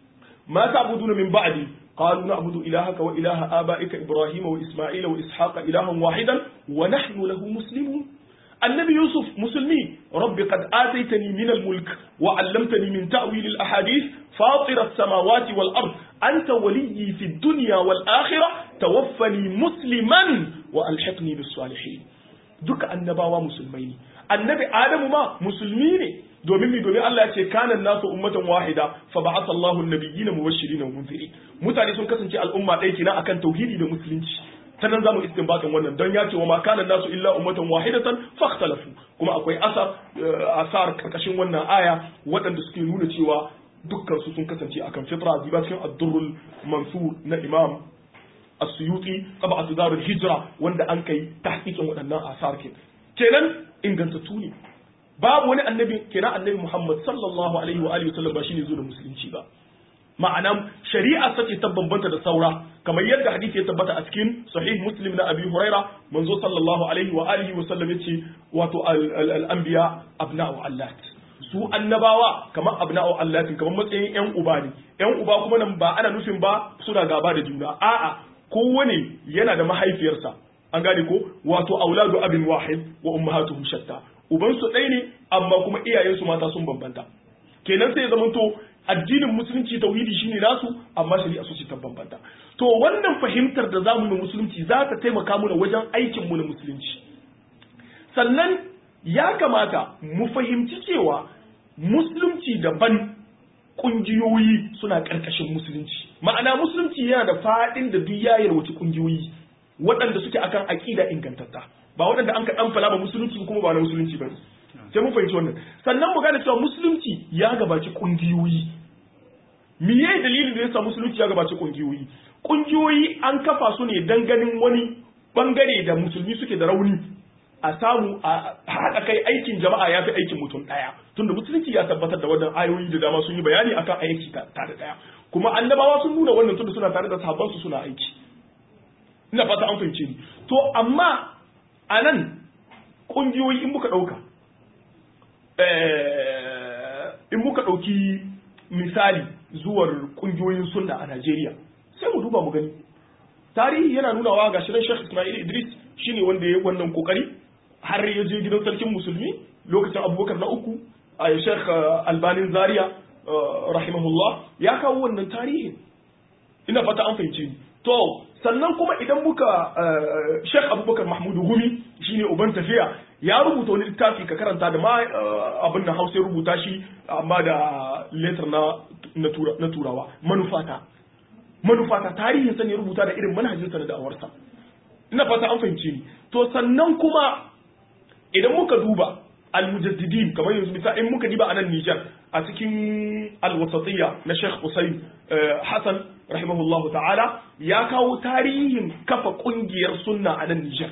ما تعبدون من بعدي قالوا نعبد إلهك وإله آبائك إبراهيم وإسماعيل وإسحاق إلها واحدا ونحن له مسلمون النبي يوسف مسلمين رب قد آتيتني من الملك وعلمتني من تأويل الأحاديث فاطر السماوات والأرض أنت ولي في الدنيا والآخرة توفني مسلما وألحقني بالصالحين دك النباوة مسلمين النبي آدم ما مسلمين domin mi domin Allah ya ce kana nasu ummatan wahida fa ba'atha Allahu an-nabiyina mubashirin wa munzirin mutane sun kasance al'umma ɗaya kenan akan tauhidi da musulunci ta nan zamu istinbatin wannan don ya ce wa ma kana nasu illa ummatan wahidatan fakhtalafu kuma akwai asar asar karkashin wannan aya waɗanda suke nuna cewa dukkan su sun kasance akan fitra diba cikin ad-durrul mansur na imam as-suyuti tabatu darul hijra wanda an kai tahqiqin waɗannan asar kenan ingantattu ne babu wani annabi kira annabi Muhammad sallallahu alaihi wa alihi wasallam ba shine zo da musulunci ba ma'ana shari'a sace ta bambanta da saura kamar yadda hadisi ya tabbata a cikin sahih muslim na abi huraira manzo sallallahu alaihi wa alihi wa sallam yace wato al-anbiya abna'u allat su annabawa kamar abna'u allat kamar matsayin yan uba ne yan uba kuma nan ba ana nufin ba suna gaba da juna a'a kowane yana da mahaifiyarsa an gane ko wato auladu abin wahid wa ummahatuhum shatta uban su ɗaya ne amma kuma iyayensu mata sun bambanta kenan sai ya zamanto addinin musulunci tauhidi shine nasu amma shari'a su ce ta bambanta to wannan fahimtar da zamu yi musulunci za ta taimaka mana wajen aikin mu na musulunci sannan ya kamata mu fahimci cewa musulunci daban kungiyoyi suna karkashin musulunci ma'ana musulunci yana da fadin da duk yayar wace kungiyoyi waɗanda suke akan aƙida ingantatta ba waɗanda an ka ɗan fala ba musulunci kuma ba na musulunci ba sai mun fahimci wannan sannan mu gane cewa musulunci ya gabaci kungiyoyi miye dalilin da yasa musulunci ya gabaci kungiyoyi kungiyoyi an kafa su ne dan ganin wani bangare da musulmi suke da rauni a samu a haɗa kai aikin jama'a ya fi aikin mutum ɗaya tunda musulunci ya tabbatar da wannan ayoyi da dama sun yi bayani akan aiki tare ɗaya kuma annabawa sun nuna wannan tunda suna tare da sahabbansu suna aiki ina fata an fahimce ni to amma a nan ƙungiyoyi in muka ɗauka in muka ɗauki misali zuwar ƙungiyoyin sunna a Najeriya sai mu duba mu gani tarihi yana nunawa ga shirin Sheikh Ismail Idris shine wanda ya yi wannan kokari har ya je gidan sarkin musulmi lokacin Abubakar na uku a Sheikh Albanin Zaria rahimahullah ya kawo wannan tarihin ina fata an fahimce ni to sannan kuma idan muka Sheikh Abubakar Mahmudu Gumi shine uban tafiya ya rubuta wani littafi ka karanta da ma abin da Hausa ya rubuta shi amma da letter na na turawa manufata manufata tarihin sa ne rubuta da irin manhajinsa da da'awarsa ina fata an fahimce ni to sannan kuma idan muka duba al-mujaddidin kamar yanzu misali in muka diba a nan Niger a cikin al-wasatiyya na Sheikh Usayn Hassan rahimahullahu ta'ala ya kawo tarihin kafa kungiyar sunna a nan Niger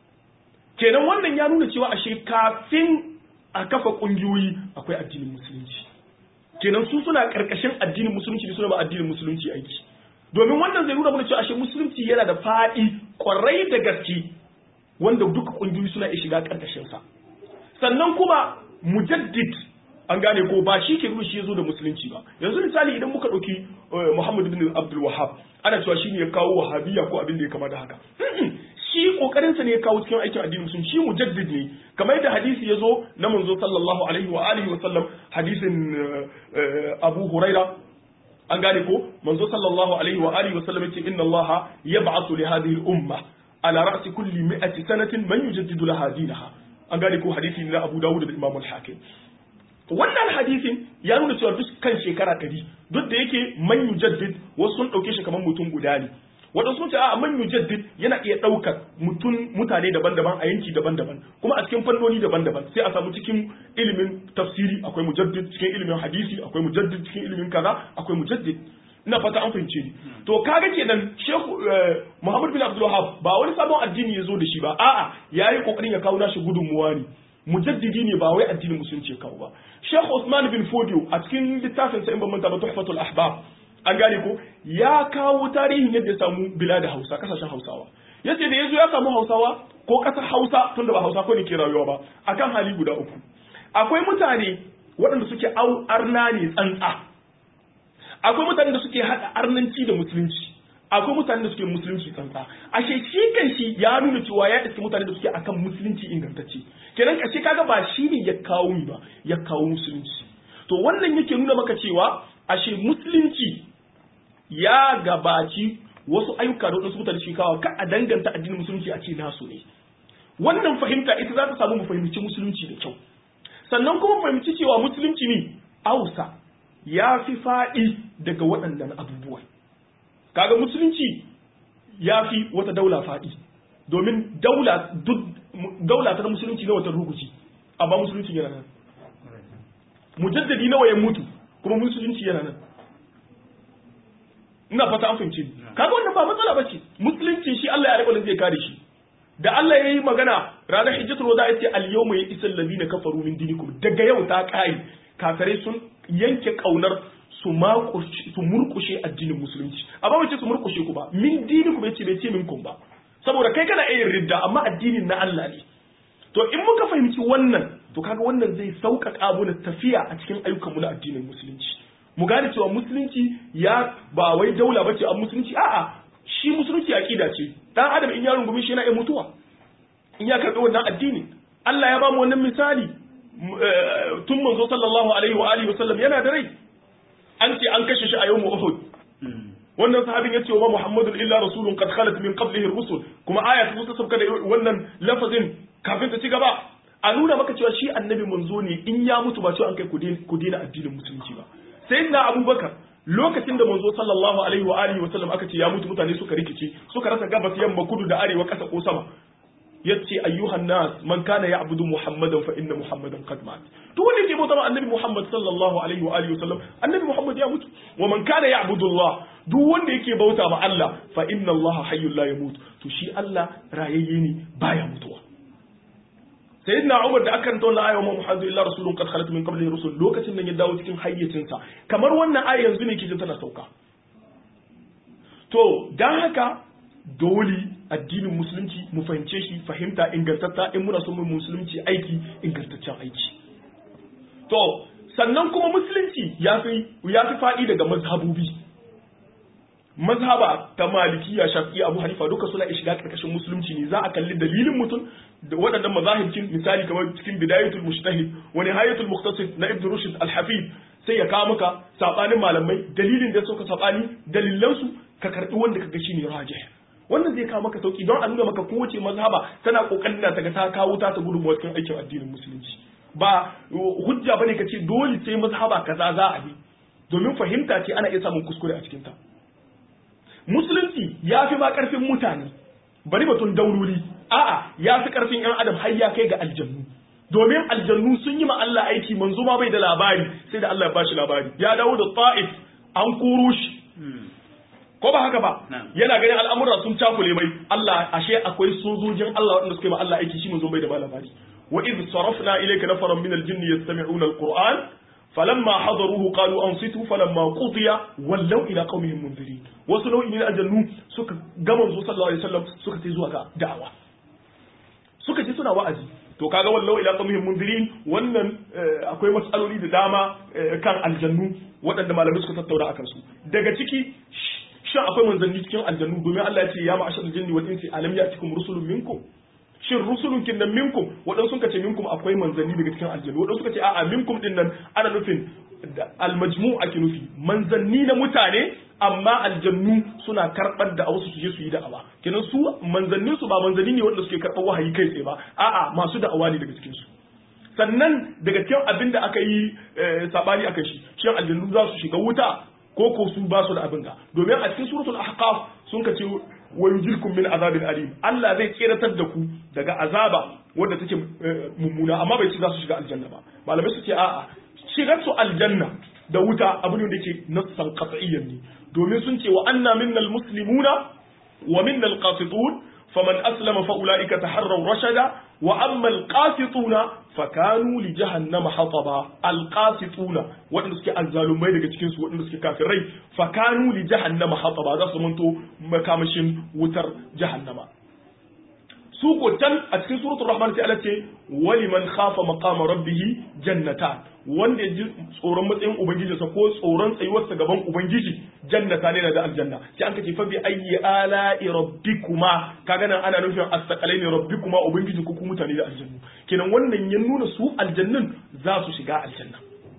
kenan wannan ya nuna cewa ashe kafin a kafa kungiyoyi akwai addinin musulunci kenan su suna karkashin addinin musulunci ne suna ba addinin musulunci aiki domin wannan zai nuna mana cewa ashe musulunci yana da faɗi kwarai da gaske wanda duka kungiyoyi suna iya shiga karkashin sa sannan kuma mujaddid an gane ko ba shi ke nuna shi ya zo da musulunci ba yanzu misali idan muka ɗauki Muhammad bin Abdul Wahhab ana cewa shi ne ya kawo wahabiyya ko abin da ya kama da haka shi kokarin sa ne ya kawo cikin aikin addinin musulunci shi mujaddid ne kamar yadda hadisi ya zo na manzo sallallahu alaihi wa alihi wa sallam hadisin Abu Huraira an gane ko manzo sallallahu alaihi wa alihi wa sallam yace inna Allah yab'athu li hadhihi al-umma ala ra'si kulli mi'ati sanatin man yujaddidu laha dinaha an gane ko hadisi na Abu Dawud da Imam al-Hakim wannan hadisin ya nuna cewa duk kan shekara ɗari duk da yake man yujaddid wasu sun ɗauke shi kamar mutum guda ne waɗansu sun ce a man yujaddid yana iya ɗaukar mutum mutane daban-daban a yanki daban-daban kuma a cikin fannoni daban-daban sai a samu cikin ilimin tafsiri akwai mujaddid cikin ilimin hadisi akwai mujaddid cikin ilimin kaza akwai mujaddid ina fata an fahimce ni to kaga kenan shehu muhammad bin abdul wahab ba wani sabon addini ya zo da shi ba a'a yayi kokarin ya kawo nashi gudunmuwa ne mujaddidi ne ba wai addinin musulunci kawo ba Sheikh Usman bin Fodio a cikin littafin sa in ban manta ba Tuhfatul Ahbab an gane ko ya kawo tarihin yadda ya samu bilad Hausa kasashen Hausawa yace da yazo ya samu Hausawa ko kasar Hausa tunda ba Hausa ko ne ke rayuwa ba akan hali guda uku akwai mutane waɗanda suke au arna ne tsantsa akwai mutanen da suke hada arnanci da musulunci akwai mutanen da suke musulunci tsantsa ashe shi kan shi ya nuna cewa ya iske mutane da suke akan musulunci ingantacce kenan kashe kaga ba shi ne ya kawo mi ba ya kawo musulunci to wannan yake nuna maka cewa ashe musulunci ya gabaci wasu ayyuka da wasu mutane shi kawo ka a danganta addinin musulunci a ce nasu ne wannan fahimta ita za ta samu mu fahimci musulunci da kyau sannan kuma mu fahimci cewa musulunci ne ausa ya fi faɗi daga waɗannan abubuwan kaga musulunci ya fi wata daula faɗi domin daula duk daula ta musulunci na wata rukuci amma musulunci yana nan mujaddadi nawa ya mutu kuma musulunci yana nan ina fata an fahimci kaga wannan ba matsala bace musulunci shi Allah ya riƙa zai kare shi da Allah ya yi magana ranar hijjatul wada yace al yawma ya isal ladina kafaru min dinikum daga yau ta kai kafirai sun yanke kaunar su su murkushe addinin musulunci amma wace su murkushe ku ba min dinikum yace bai ce minkum ba saboda kai kana iya ridda amma addinin na Allah ne to in muka fahimci wannan to kaga wannan zai sauƙaƙa mana tafiya a cikin ayyukanmu na addinin musulunci mu gane cewa musulunci ya ba wai daula bace a musulunci a'a shi musulunci aqida ce dan adam in ya rungumi shi yana iya mutuwa in ya karbi wannan addini Allah ya ba mu wannan misali tun manzo sallallahu alaihi wa alihi wasallam yana da rai an ce an kashe shi a yawmu Uhud wannan sahabin yace wa Muhammadun illa rasulun qad khalat min qablihi rusul kuma aya ta sauka da wannan lafazin kafin ta ci gaba a nuna maka cewa shi annabi manzo ne in ya mutu ba cewa an kai ku daina addinin musulunci ba sai na abubakar lokacin da manzo sallallahu alaihi wa alihi wa sallam aka ce ya mutu mutane suka rikice suka rasa gabas yamma kudu da arewa kasa ko sama yace ayyuhan nas man kana ya'budu muhammadan fa inna muhammadan qad mat duk wanda yake bauta annabi muhammad sallallahu alaihi wa alihi wa sallam annabi muhammad ya mutu wa man kana ya'budu allah duk wanda yake bauta ma allah fa inna allah hayyul la yamut to shi allah rayayye ne baya mutuwa sayyidina Umar da aka karanta wannan aya wa Muhammadu illa rasulun qad khalat min qablihi rusul lokacin da ya dawo cikin hayyacinsa kamar wannan aya yanzu ne kike tana sauka to dan haka dole addinin musulunci mu fahimce shi fahimta ingantatta in muna son mu musulunci aiki ingantaccen aiki to sannan kuma musulunci ya fi ya fi faɗi daga mazhabobi mazhaba ta malikiya shafi'i abu hanifa duka suna iya shiga karkashin musulunci ne za a kalli dalilin mutum da waɗannan mazahibcin misali kamar cikin bidayatul mujtahid wa nihayatul muqtasid na ibn rushd al-hafid sai ya kawo maka sabanin malamai dalilin da suka sabani dalilan su ka karbi wanda kaga shine rajih wannan zai kawo maka sauki don a nuna maka kowace mazhaba tana kokarin ta ga ta kawo ta ta gudunmuwa cikin aikin addinin musulunci ba hujja bane ka ce dole sai mazhaba kaza za a bi domin fahimta ce ana iya samun kuskure a cikin ta musulunci ya fi ma karfin mutane bari batun daururi a'a ya fi karfin yan adam har ya kai ga aljannu domin aljannu sun yi ma Allah aiki manzo ma bai da labari sai da Allah ya bashi labari ya dawo da ta'if an koro shi ko ba haka ba yana ganin al'amura sun cakule mai Allah ashe akwai sojojin Allah waɗanda suka yi ma Allah aiki shi manzo bai da labari wa idh sarafna ilayka nafaran min al-jinni yastami'una al-qur'an falamma hadaruhu qalu ansitu falamma qudiya wallaw ila qaumihim munzirin wasu nau'i ne aljannu suka ga manzo sallallahu alaihi wasallam suka ce zuwa ga da'awa suka ce suna wa'azi to kaga wallaw ila qaumihim munzirin wannan akwai matsaloli da dama kan aljannu waɗanda malamai suka tattauna akan su daga ciki shin akwai manzanni cikin aljannu domin Allah ya ce ya ma'ashar jinni wal insi alam ya'tikum rusulun minkum shin rusulun kin nan minkum waɗansu suka ce minkum akwai manzanni daga cikin aljannu waɗansu suka ce a'a minkum din nan ana nufin almajmu ake nufi manzanni na mutane amma aljannu suna karɓar da wasu su je su yi da'awa kenan su manzannin su ba manzanni ne wanda suke karɓar wahayi kai tsaye ba a'a masu da'awa ne daga cikin su sannan daga cikin abin da aka yi sabani akan shi shin aljannu za su shiga wuta ko ko su ba su da abin ga domin a cikin suratul ahqaf sun ka ce wa yujirkum min azabin alim Allah zai tseratar da ku daga azaba wanda take mummuna amma bai ce za su shiga aljanna ba malamai su ce a'a shigar su aljanna da wuta abu ne da yake nassan qat'iyyan ne domin sun ce wa anna minnal muslimuna wa minnal qasitun faman aslama fa ulaika taharraw rashada wa amma alqasituna fakanu li jahannama hataba alqasituna wadanda suke azzalumai daga cikin su wadanda suke kafirai fakanu li jahannama hataba za su manto makamashin wutar jahannama su ko can a cikin suratul rahman sai Allah ce waliman khafa maqama rabbih jannata wanda ji tsoron matsayin ubangiji sa ko tsoron tsayuwar sa gaban ubangiji jannata ne da aljanna sai an kace fa bi ayyi ala'i rabbikuma kaga nan ana nufin astaqalaini rabbikuma ubangiji ku mutane da aljannu kenan wannan ya nuna su aljannun za su shiga aljanna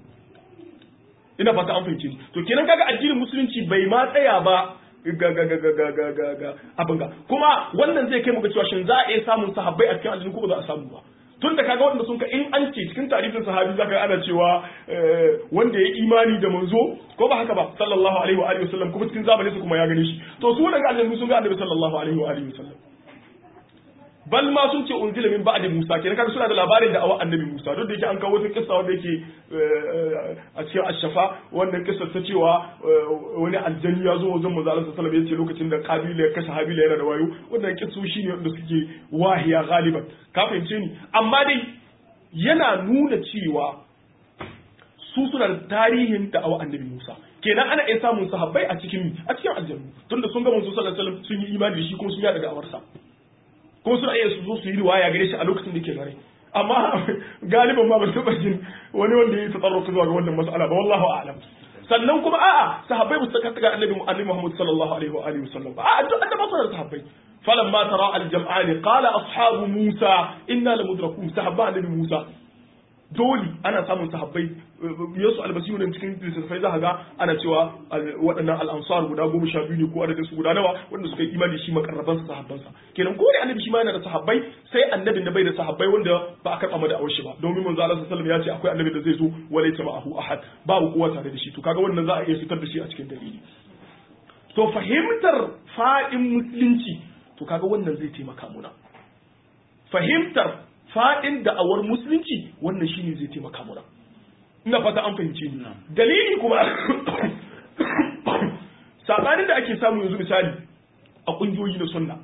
ina fata an fahimce to kenan kaga addinin musulunci bai ma tsaya ba ga ga ga ga ga ga ga abin ga kuma wannan zai kai mu ga cewa shin za a iya samun sahabbai a cikin aljanna ko ba za a samu ba tun da kaga wanda sun ka in an ce cikin tarihin sahabi zaka ana cewa wanda ya imani da manzo ko ba haka ba sallallahu alaihi wa alihi wasallam kuma cikin zamanin su kuma ya gane shi to su daga aljanna sun ga annabi sallallahu alaihi wa alihi wasallam bal ma sun ce unzila min ba'di Musa kenan kaga suna da labarin da awa annabi Musa duk da yake an kawo wata kissa wanda yake a cikin ashafa wannan kissa ta cewa wani aljani ya zo wajen manzo Allah sallallahu alaihi wasallam yace lokacin da Kabila ya kashe Habila yana da wayo wannan kissu shine wanda suke wahiya galiban ka fahimce ni amma dai yana nuna cewa su suna da tarihin da awa annabi Musa kenan ana iya samun sahabbai a cikin a cikin aljannu tunda sun ga manzo sallallahu alaihi wasallam sun yi imani da shi kuma sun yada da'awarsa kuma suna iya su zo su yi riwaya gare shi a lokacin da ke gare amma galiban ma ban taɓa jin wani wanda ya yi tsarruka zuwa ga wannan mas'ala ba wallahu a'lam sannan kuma a'a sahabbai ba su saka ga annabi annabi Muhammad sallallahu alaihi wa alihi wasallam ba a'a duk annabi sallallahu sahabbai falamma tara al-jam'an qala ashabu Musa inna lamudrakun sahabba annabi Musa dole ana samun sahabbai yasu albasiyu ne cikin littattafai za ga ana cewa waɗannan al'ansar guda goma sha biyu ne ko adadin su guda nawa wanda suka yi imani shi makarraban sa sahabban sa kenan ko da annabi shi ma yana da sahabbai sai annabin da bai da sahabbai wanda ba a karɓa mada shi ba domin manzo Allah sallallahu ya ce akwai annabi da zai zo walaysa ma'ahu ahad babu kowa tare da shi to kaga wannan za a iya fitar da shi a cikin dalili to fahimtar fa'in musulunci to kaga wannan zai taimaka muna fahimtar fa'in da'awar musulunci wannan shine zai taimaka muna ina fata an fahimce ni dalili kuma sabanin da ake samu yanzu misali a kungiyoyi na sunna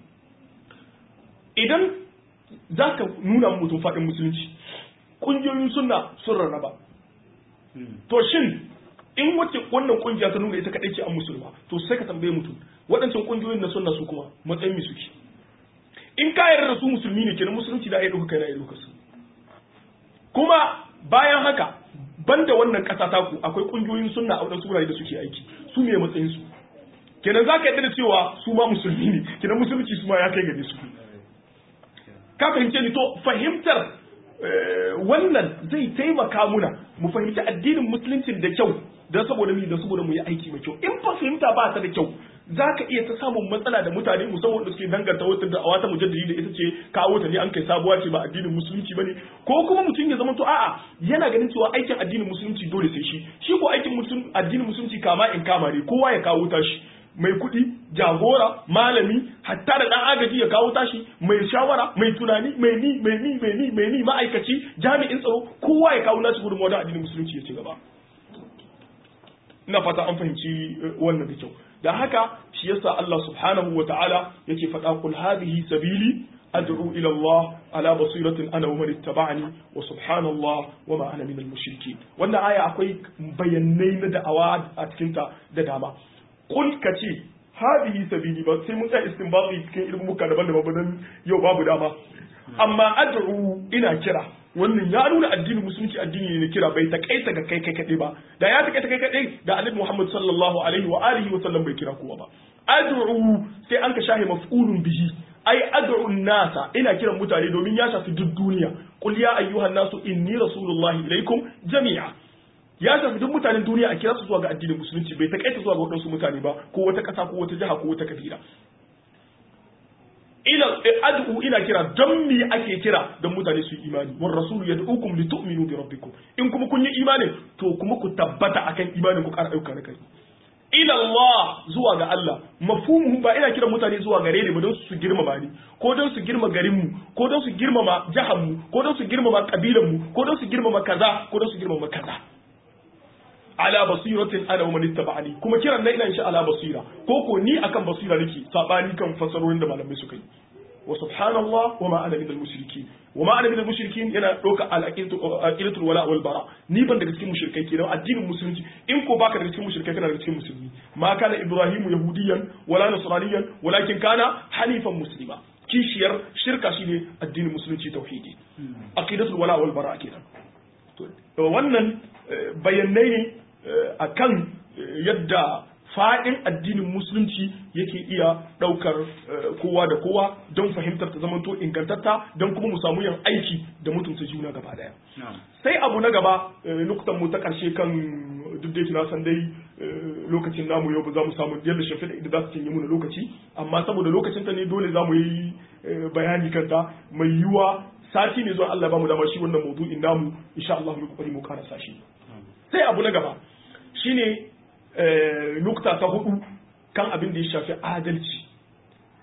idan za ka nuna mutum faɗin musulunci kungiyoyin sunna sun rarraba to shin in wace wannan kungiya ta nuna ita kaɗai ce an musulma to sai ka tambaye mutum waɗancan kungiyoyin na sunna su kuma matsayin mi suke in ka yarda da su musulmi ne kenan musulunci da ya ɗauka kai na ya ɗauka su kuma bayan haka banda wannan ƙasa taku akwai ƙungiyoyin sunna a waɗansu wurare da suke aiki su ne matsayin su kenan za ka yarda da cewa su ma musulmi ne kenan musulunci su ma ya kai gare su ka fahimce ni to fahimtar wannan zai taimaka muna mu fahimci addinin musuluncin da kyau don saboda mu da saboda mu yi aiki mai kyau in fa fahimta ba ta da kyau za ka iya ta samun matsala da mutane musamman da suke danganta wata da wata mujaddidi da ita ce kawo ta ne an kai sabuwa ce ba addinin musulunci bane ko kuma mutum ya zama to a'a yana ganin cewa aikin addinin musulunci dole sai shi shi ko aikin addinin musulunci kama in kama ne kowa ya kawo tashi mai kuɗi jagora malami hatta da ɗan agaji ya kawo tashi mai shawara mai tunani mai ni mai ni mai ni mai ni ma'aikaci jami'in tsaro kowa ya kawo nashi gudunmawa da addinin musulunci ya ci gaba ina fata an fahimci wannan da kyau da haka shi yasa Allah subhanahu wa ta'ala yake faɗa kul hadhihi sabili ad'u ila Allah ala basiratin ana wa man ittaba'ani wa subhanallah wa ma ana minal mushrikeen wannan aya akwai bayanai na da'awa a cikin ta da dama kul kace hadhihi sabili ba sai mun tsaya istinbati cikin ilmuka daban-daban ba dan yau babu dama amma ad'u ina kira wannan ya nuna addinin musulunci addini ne na kira bai takaita ga kai kai kadai ba da ya takaita kai kadai da annabi Muhammad sallallahu alaihi wa alihi wa sallam bai kira kowa ba ad'u sai an ka shahi maf'ulun bihi ai ad'u nasa ina kiran mutane domin ya shafi duk duniya qul ya ayyuhan nasu inni rasulullahi ilaikum jami'a ya shafi duk mutanen duniya a kira su zuwa ga addinin musulunci bai takaita zuwa ga wadansu mutane ba ko wata kasa ko wata jiha ko wata kabila ila ad'u ina kira don me ake kira don mutane su yi imani war rasulu yad'ukum li tu'minu bi rabbikum in kuma kun yi imani to kuma ku tabbata akan imanin ku ƙara ayyuka na kai ila Allah zuwa ga Allah mafhumuhu ba ina kiran mutane zuwa gare ni ba don su girmama ni ko don su girma garin mu ko don su girmama jihar mu ko don su girmama kabilan mu ko don su girmama kaza ko don su girmama kaza ala basiratin ana wa ittaba'ani kuma kiran nan ina insha ala basira ko ko ni akan basira nake sabani kan fasarorin da malamai suka yi wa subhanallah wa ma ana minal mushrikin wa ma ana minal mushrikin yana doka al aqidatul wala wal bara ni ban daga cikin mushrikai kenan addinin musulunci in ko baka daga cikin mushrikai kana daga cikin musulmi ma kana ibrahimu yahudiyan wala nasraniyan walakin kana hanifan muslima kishiyar shirka shine addinin musulunci tauhidi aqidatul wala wal bara kenan to wannan bayanai ne akan yadda faɗin addinin musulunci yake iya ɗaukar kowa da kowa don fahimtar ta zamanto ingantatta don kuma mu samu yin aiki da mutunta juna gaba daya sai abu na gaba nukutan mu ta ƙarshe kan duk da na san dai lokacin namu yau ba za mu samu yadda shafi da za su cinye mu lokaci amma saboda lokacin ta ne dole za mu yi bayani kanta mai yiwuwa sati ne zuwa Allah ba mu dama shi wannan maudu'in namu insha Allah mu kokari mu karasa shi sai abu na gaba shine nukta ta hudu kan abin da ya shafi adalci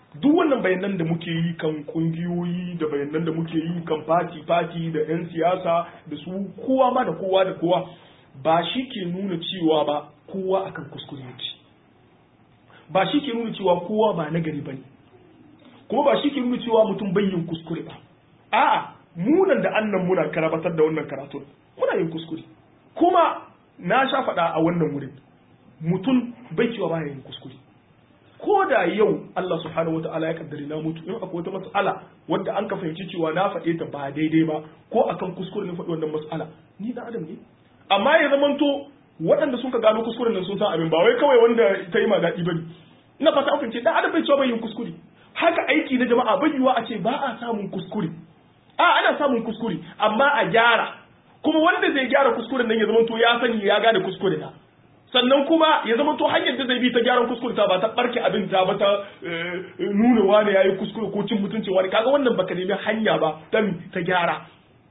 duk wannan bayanan da muke yi kan kungiyoyi da bayanan da muke yi kan fati fati da 'yan siyasa da su kowa ma da kowa da kowa ba shi ke nuna cewa ba kowa akan kuskure yake ba shi ke nuna cewa kowa ba nagari bane kuma ba shi ke nuna cewa mutum bai yin kuskure ba a'a munan da annan muna karabatar da wannan karatun muna yin kuskure kuma na sha faɗa a wannan wurin mutum bai cewa baya yin kuskure ko da yau Allah subhanahu wa ta'ala ya kaddari na mutu in akwai wata mas'ala wadda an ka fahimci cewa na faɗe ta ba daidai ba ko akan kuskure ne faɗi wannan mas'ala ni dan adam ne amma ya zamanto waɗanda sun ka gano kuskuren nan sun san abin ba wai kawai wanda ta yi ma daɗi bane ina fata an fahimci dan adam bai cewa bai yin kuskure haka aiki na jama'a bai yiwa a ce ba a samun kuskure a ana samun kuskure amma a gyara kuma wanda zai gyara kuskuren nan ya zamanto ya sani ya gane kuskure na sannan kuma ya zama to hanyar da zai bi ta gyaran kuskure ta ba ta barke abin ta ba ta nuna wani yayi kuskure ko cin mutuncin wani kaga wannan baka nemi hanya ba dan ta gyara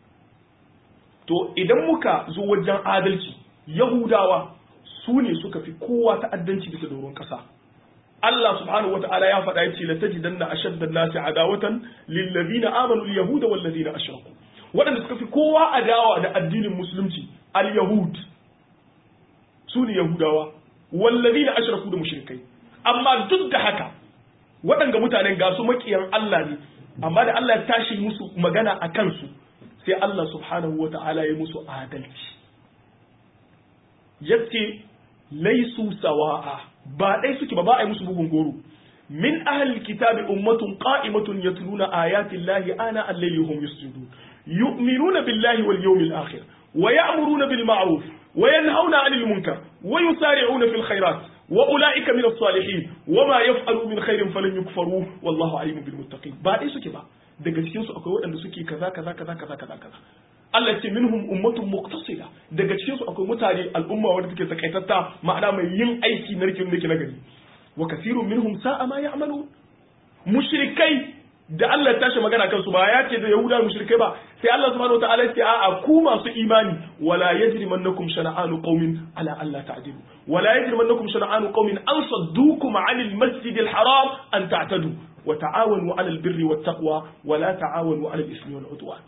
to idan muka zo wajen adalci yahudawa su ne suka fi kowa ta'addanci bisa doron kasa Allah subhanahu wa ta'ala ya faɗa yace la tajidanna ashadda an-nasi adawatan lil ladina amanu al yahuda wal ladina ashraku waɗanda suka fi kowa adawa da addinin musulunci al yahud su ne Yahudawa, wallazi da ashiraku da mushrikai. Amma duk da haka, waɗanga mutanen ga su maƙiyan Allah ne, amma da Allah ya tashi musu magana a kansu, sai Allah subhanahu wa ta'ala ya musu adalci. Yace laisu sawa'a ba ɗai suke ba ba a yi musu bugun goro. Min ahal kitabi ummatun qa'imatun yatluna ayatin lahi ana al-layli hum yusjudun yu'minuna billahi wal yawmil akhir wa ya'muruna bil ma'ruf وينهون عن المنكر ويسارعون في الخيرات وأولئك من الصالحين وما يفعلوا من خير فلن يكفروه والله عليم بالمتقين بعد إيش كبا daga cikin su akwai waɗanda suke kaza kaza kaza kaza kaza kaza Allah ya ce minhum ummatun muqtasida daga cikin su akwai mutane al'umma wanda take takaitatta ma'ana mai yin aiki na rikin nake na gari wa kasirun minhum sa'a ma ya'malu mushrikai da Allah ya tashi magana kansu ba ya ce da Yahuda mushrikai ba sai Allah subhanahu wataala ya ce a'a ku masu imani wala yajrimannakum shana'anu qaumin ala alla ta'dilu wala yajrimannakum shana'anu qaumin an saddukum 'anil masjidil haram an ta'tadu wa ta'awanu 'alal birri wat taqwa wa la ta'awanu 'alal ismi wal 'udwan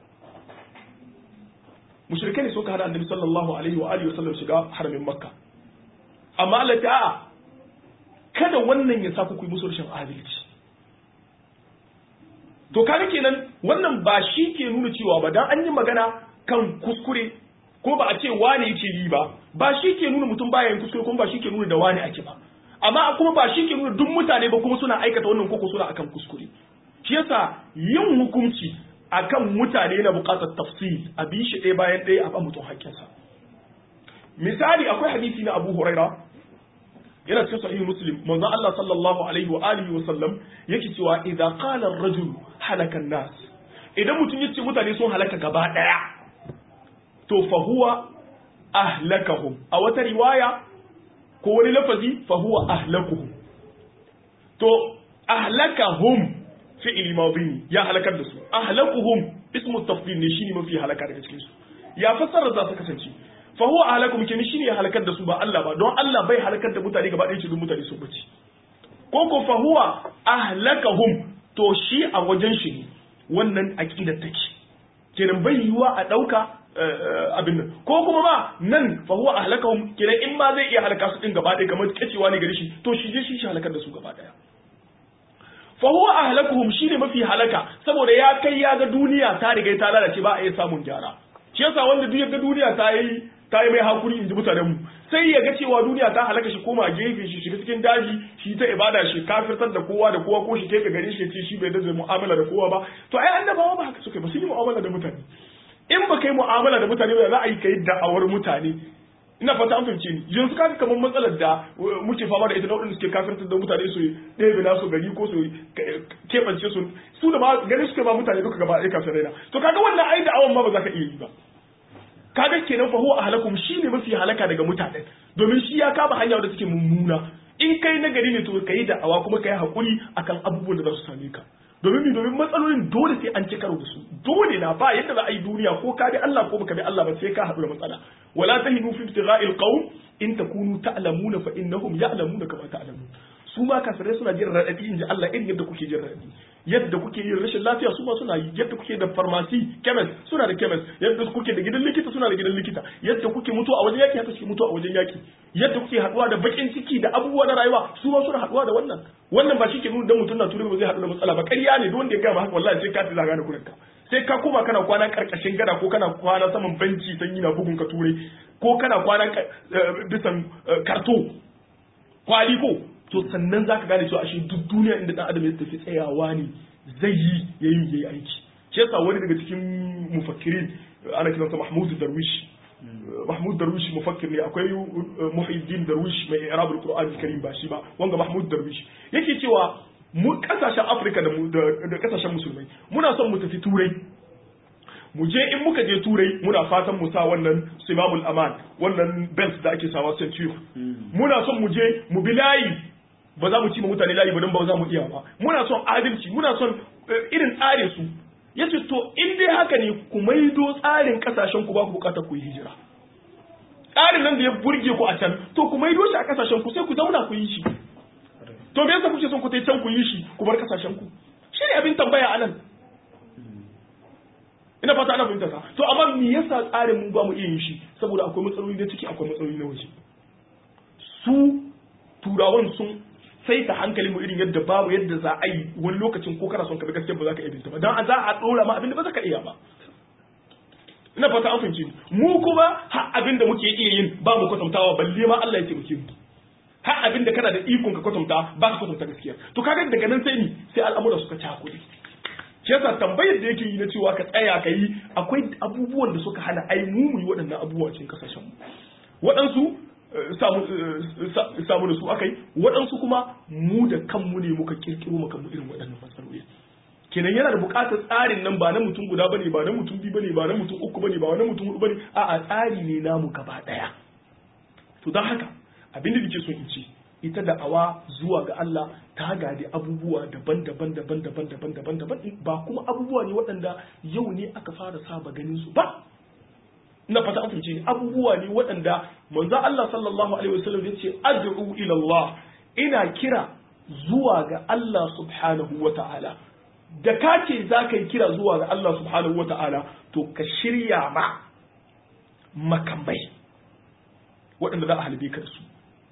mushrikai ne suka hada annabi sallallahu alaihi wa alihi wasallam shiga haramin makka amma Allah ta a'a kada wannan ya sa ku yi musu rashin adalci to kaga kenan wannan ba shi ke nuna cewa ba dan an yi magana kan kuskure ko ba a ce wane yake yi ba ba shi ke nuna mutum baya yin kuskure kuma ba shi ke nuna da wane ake ba amma kuma ba shi ke nuna duk mutane ba kuma suna aikata wannan koko suna akan kuskure shi yasa yin hukunci akan mutane na buƙatar tafsir a bi shi ɗaya bayan ɗaya a ba mutum haƙƙinsa misali akwai hadisi na Abu Huraira yana cikin sahih muslim manzo Allah sallallahu alaihi wa alihi wa sallam yake cewa idza qala ar-rajul halaka nas idan mutum yace mutane sun halaka gaba daya to fa huwa ahlakahum a wata riwaya ko wani lafazi fa huwa ahlakuhum to ahlakahum fi'il madi ya halakar da su ahlakuhum ismu tafdil ne shine mafi halaka daga cikin su ya fassara za su kasance fa huwa ahlakum kin shine ya halakar da su ba Allah ba don Allah bai halakar da mutane gaba ɗaya cikin mutane sun bace ko ko fa huwa ahlakahum to shi a wajen shi ne wannan aqidar take kenan bai yiwa a dauka abin nan ko kuma ma nan fa huwa ahlakahum kenan in ma zai iya halaka su din gaba ɗaya kamar kacewa ne gare shi to shi je shi shi halakar da su gaba ɗaya fa huwa ahlakuhum shine mafi halaka saboda ya kai ya ga duniya ta riga ta lalace ba a iya samun gyara shi yasa wanda duk ya ga duniya ta yi ta yi mai hakuri in ji mutanenmu sai ya ga cewa duniya ta halaka shi koma gefe shi shiga cikin daji shi ta ibada shi kafirtar da kowa da kowa ko shi kai gare shi ce shi bai da mu'amala da kowa ba to ai annabawa ba haka suka ba su yi mu'amala da mutane in ba kai mu'amala da mutane ba za a yi kai da'awar mutane ina fata an fahimce ni yanzu kaga kamar matsalar da muke fama da ita na waɗanda suke kafirtar da mutane su ɗebe nasu gari ko su keɓance su su da ma gari suke ba mutane duka gaba ɗaya kafirai na to kaga wannan ai da'awan ma ba za ka iya yi ba kaga kenan fa huwa ahlakum shine mafi halaka daga mutanen domin shi ya kama hanya da suke mummuna in kai na gari ne to kai da awa kuma kai hakuri akan abubuwan da za su same ka domin mi domin matsalolin dole sai an ci karo da su dole na ba yadda za a yi duniya ko ka bi Allah ko baka bi Allah ba sai ka haɗu da matsala wala tahinu fi ibtigha'il qawm in takunu ta'lamuna fa innahum ya'lamuna kama ta'lamun su ma kafirai suna jin raɗaɗi in ji Allah irin yadda kuke jin raɗaɗi yadda kuke yin rashin lafiya su ma suna yi yadda kuke da farmasi chemist suna da chemist yadda kuke da gidan likita suna da gidan likita yadda kuke mutu a wajen yaki haka suke mutu a wajen yaki yadda kuke haɗuwa da bakin ciki da abubuwa na rayuwa su ma suna haɗuwa da wannan wannan ba shi ke nuna dan mutum na turai ba zai haɗu da matsala ba ƙarya ne duk wanda ya gama haka wallahi sai ka fi zaga da kurinka sai ka koma kana kwana karkashin gada ko kana kwana saman benci sanyi na bugun ka ture ko kana kwana bisan karto kwali ko to sannan zaka gane cewa ashe duk duniya inda dan adam ya tafi tsayawa ne zai yi yayi yayi aiki shi yasa wani daga cikin mufakkirin ana kiransa Mahmud Darwish Mahmud Darwish mufakkir ne akwai Muhyiddin Darwish mai i'rab al-Qur'an al-Karim ba shi ba wanga Mahmud Darwish yake cewa mu kasashen Afirka da da kasashen musulmai muna son mu tafi turai mu je in muka je turai muna fatan mu sa wannan simamul aman wannan belt da ake sawa centure muna son mu je mu bi layi ba za mu ci ma mutane layi ba don ba za mu iya ba muna son adalci muna son irin tsarin su yace to in dai haka ne ku maido tsarin kasashen ku ba ku bukatar ku yi hijira tsarin nan da ya burge ku a can to ku maido shi a kasashen ku sai ku zauna ku yi shi to me yasa kuke son ku tai can ku yi shi ku bar kasashen ku shi ne abin tambaya anan ina fata ana fahimta ka to amma me yasa tsarin mu ba mu iya yin shi saboda akwai matsaloli na ciki akwai matsaloli na waje su turawan sun sai ta hankali mu irin yadda babu yadda za a yi wani lokacin ko kana son ka bi gaskiya ba za ka iya binta ba dan za a dora ma abin da ba za ka iya ba ina fata an fahimci mu kuma har abin da muke iya yin ba mu kwatantawa balle ma Allah ya taimake mu har abin da kana da ikon ka kwatanta ba ka kwatanta gaskiya to kaga daga nan sai ni sai al'amura suka cakule shi yasa tambayar da yake yi na cewa ka tsaya ka yi akwai abubuwan da suka hana ai mu mu yi waɗannan abubuwa cikin kasashen mu waɗansu samu da su akai waɗansu kuma mu da kanmu ne muka kirkiro maka mu irin waɗannan matsaloli kenan yana da buƙatar tsarin nan ba na mutum guda bane ba na mutum biyu bane ba na mutum uku bane ba na mutum hudu bane a'a tsari ne namu gaba ɗaya to don haka abin da nake so in ce ita da awa zuwa ga Allah ta gadi abubuwa daban-daban daban-daban daban-daban daban ba kuma abubuwa ne waɗanda yau ne aka fara saba ganin su ba na fata an fahimce abubuwa ne waɗanda manzo Allah sallallahu alaihi wasallam ya ce ad'u ila Allah ina kira zuwa ga Allah subhanahu wa ta'ala da ka ce za ka yi kira zuwa ga Allah subhanahu wa ta'ala to ka shirya ma makamai waɗanda za a halbe ka da su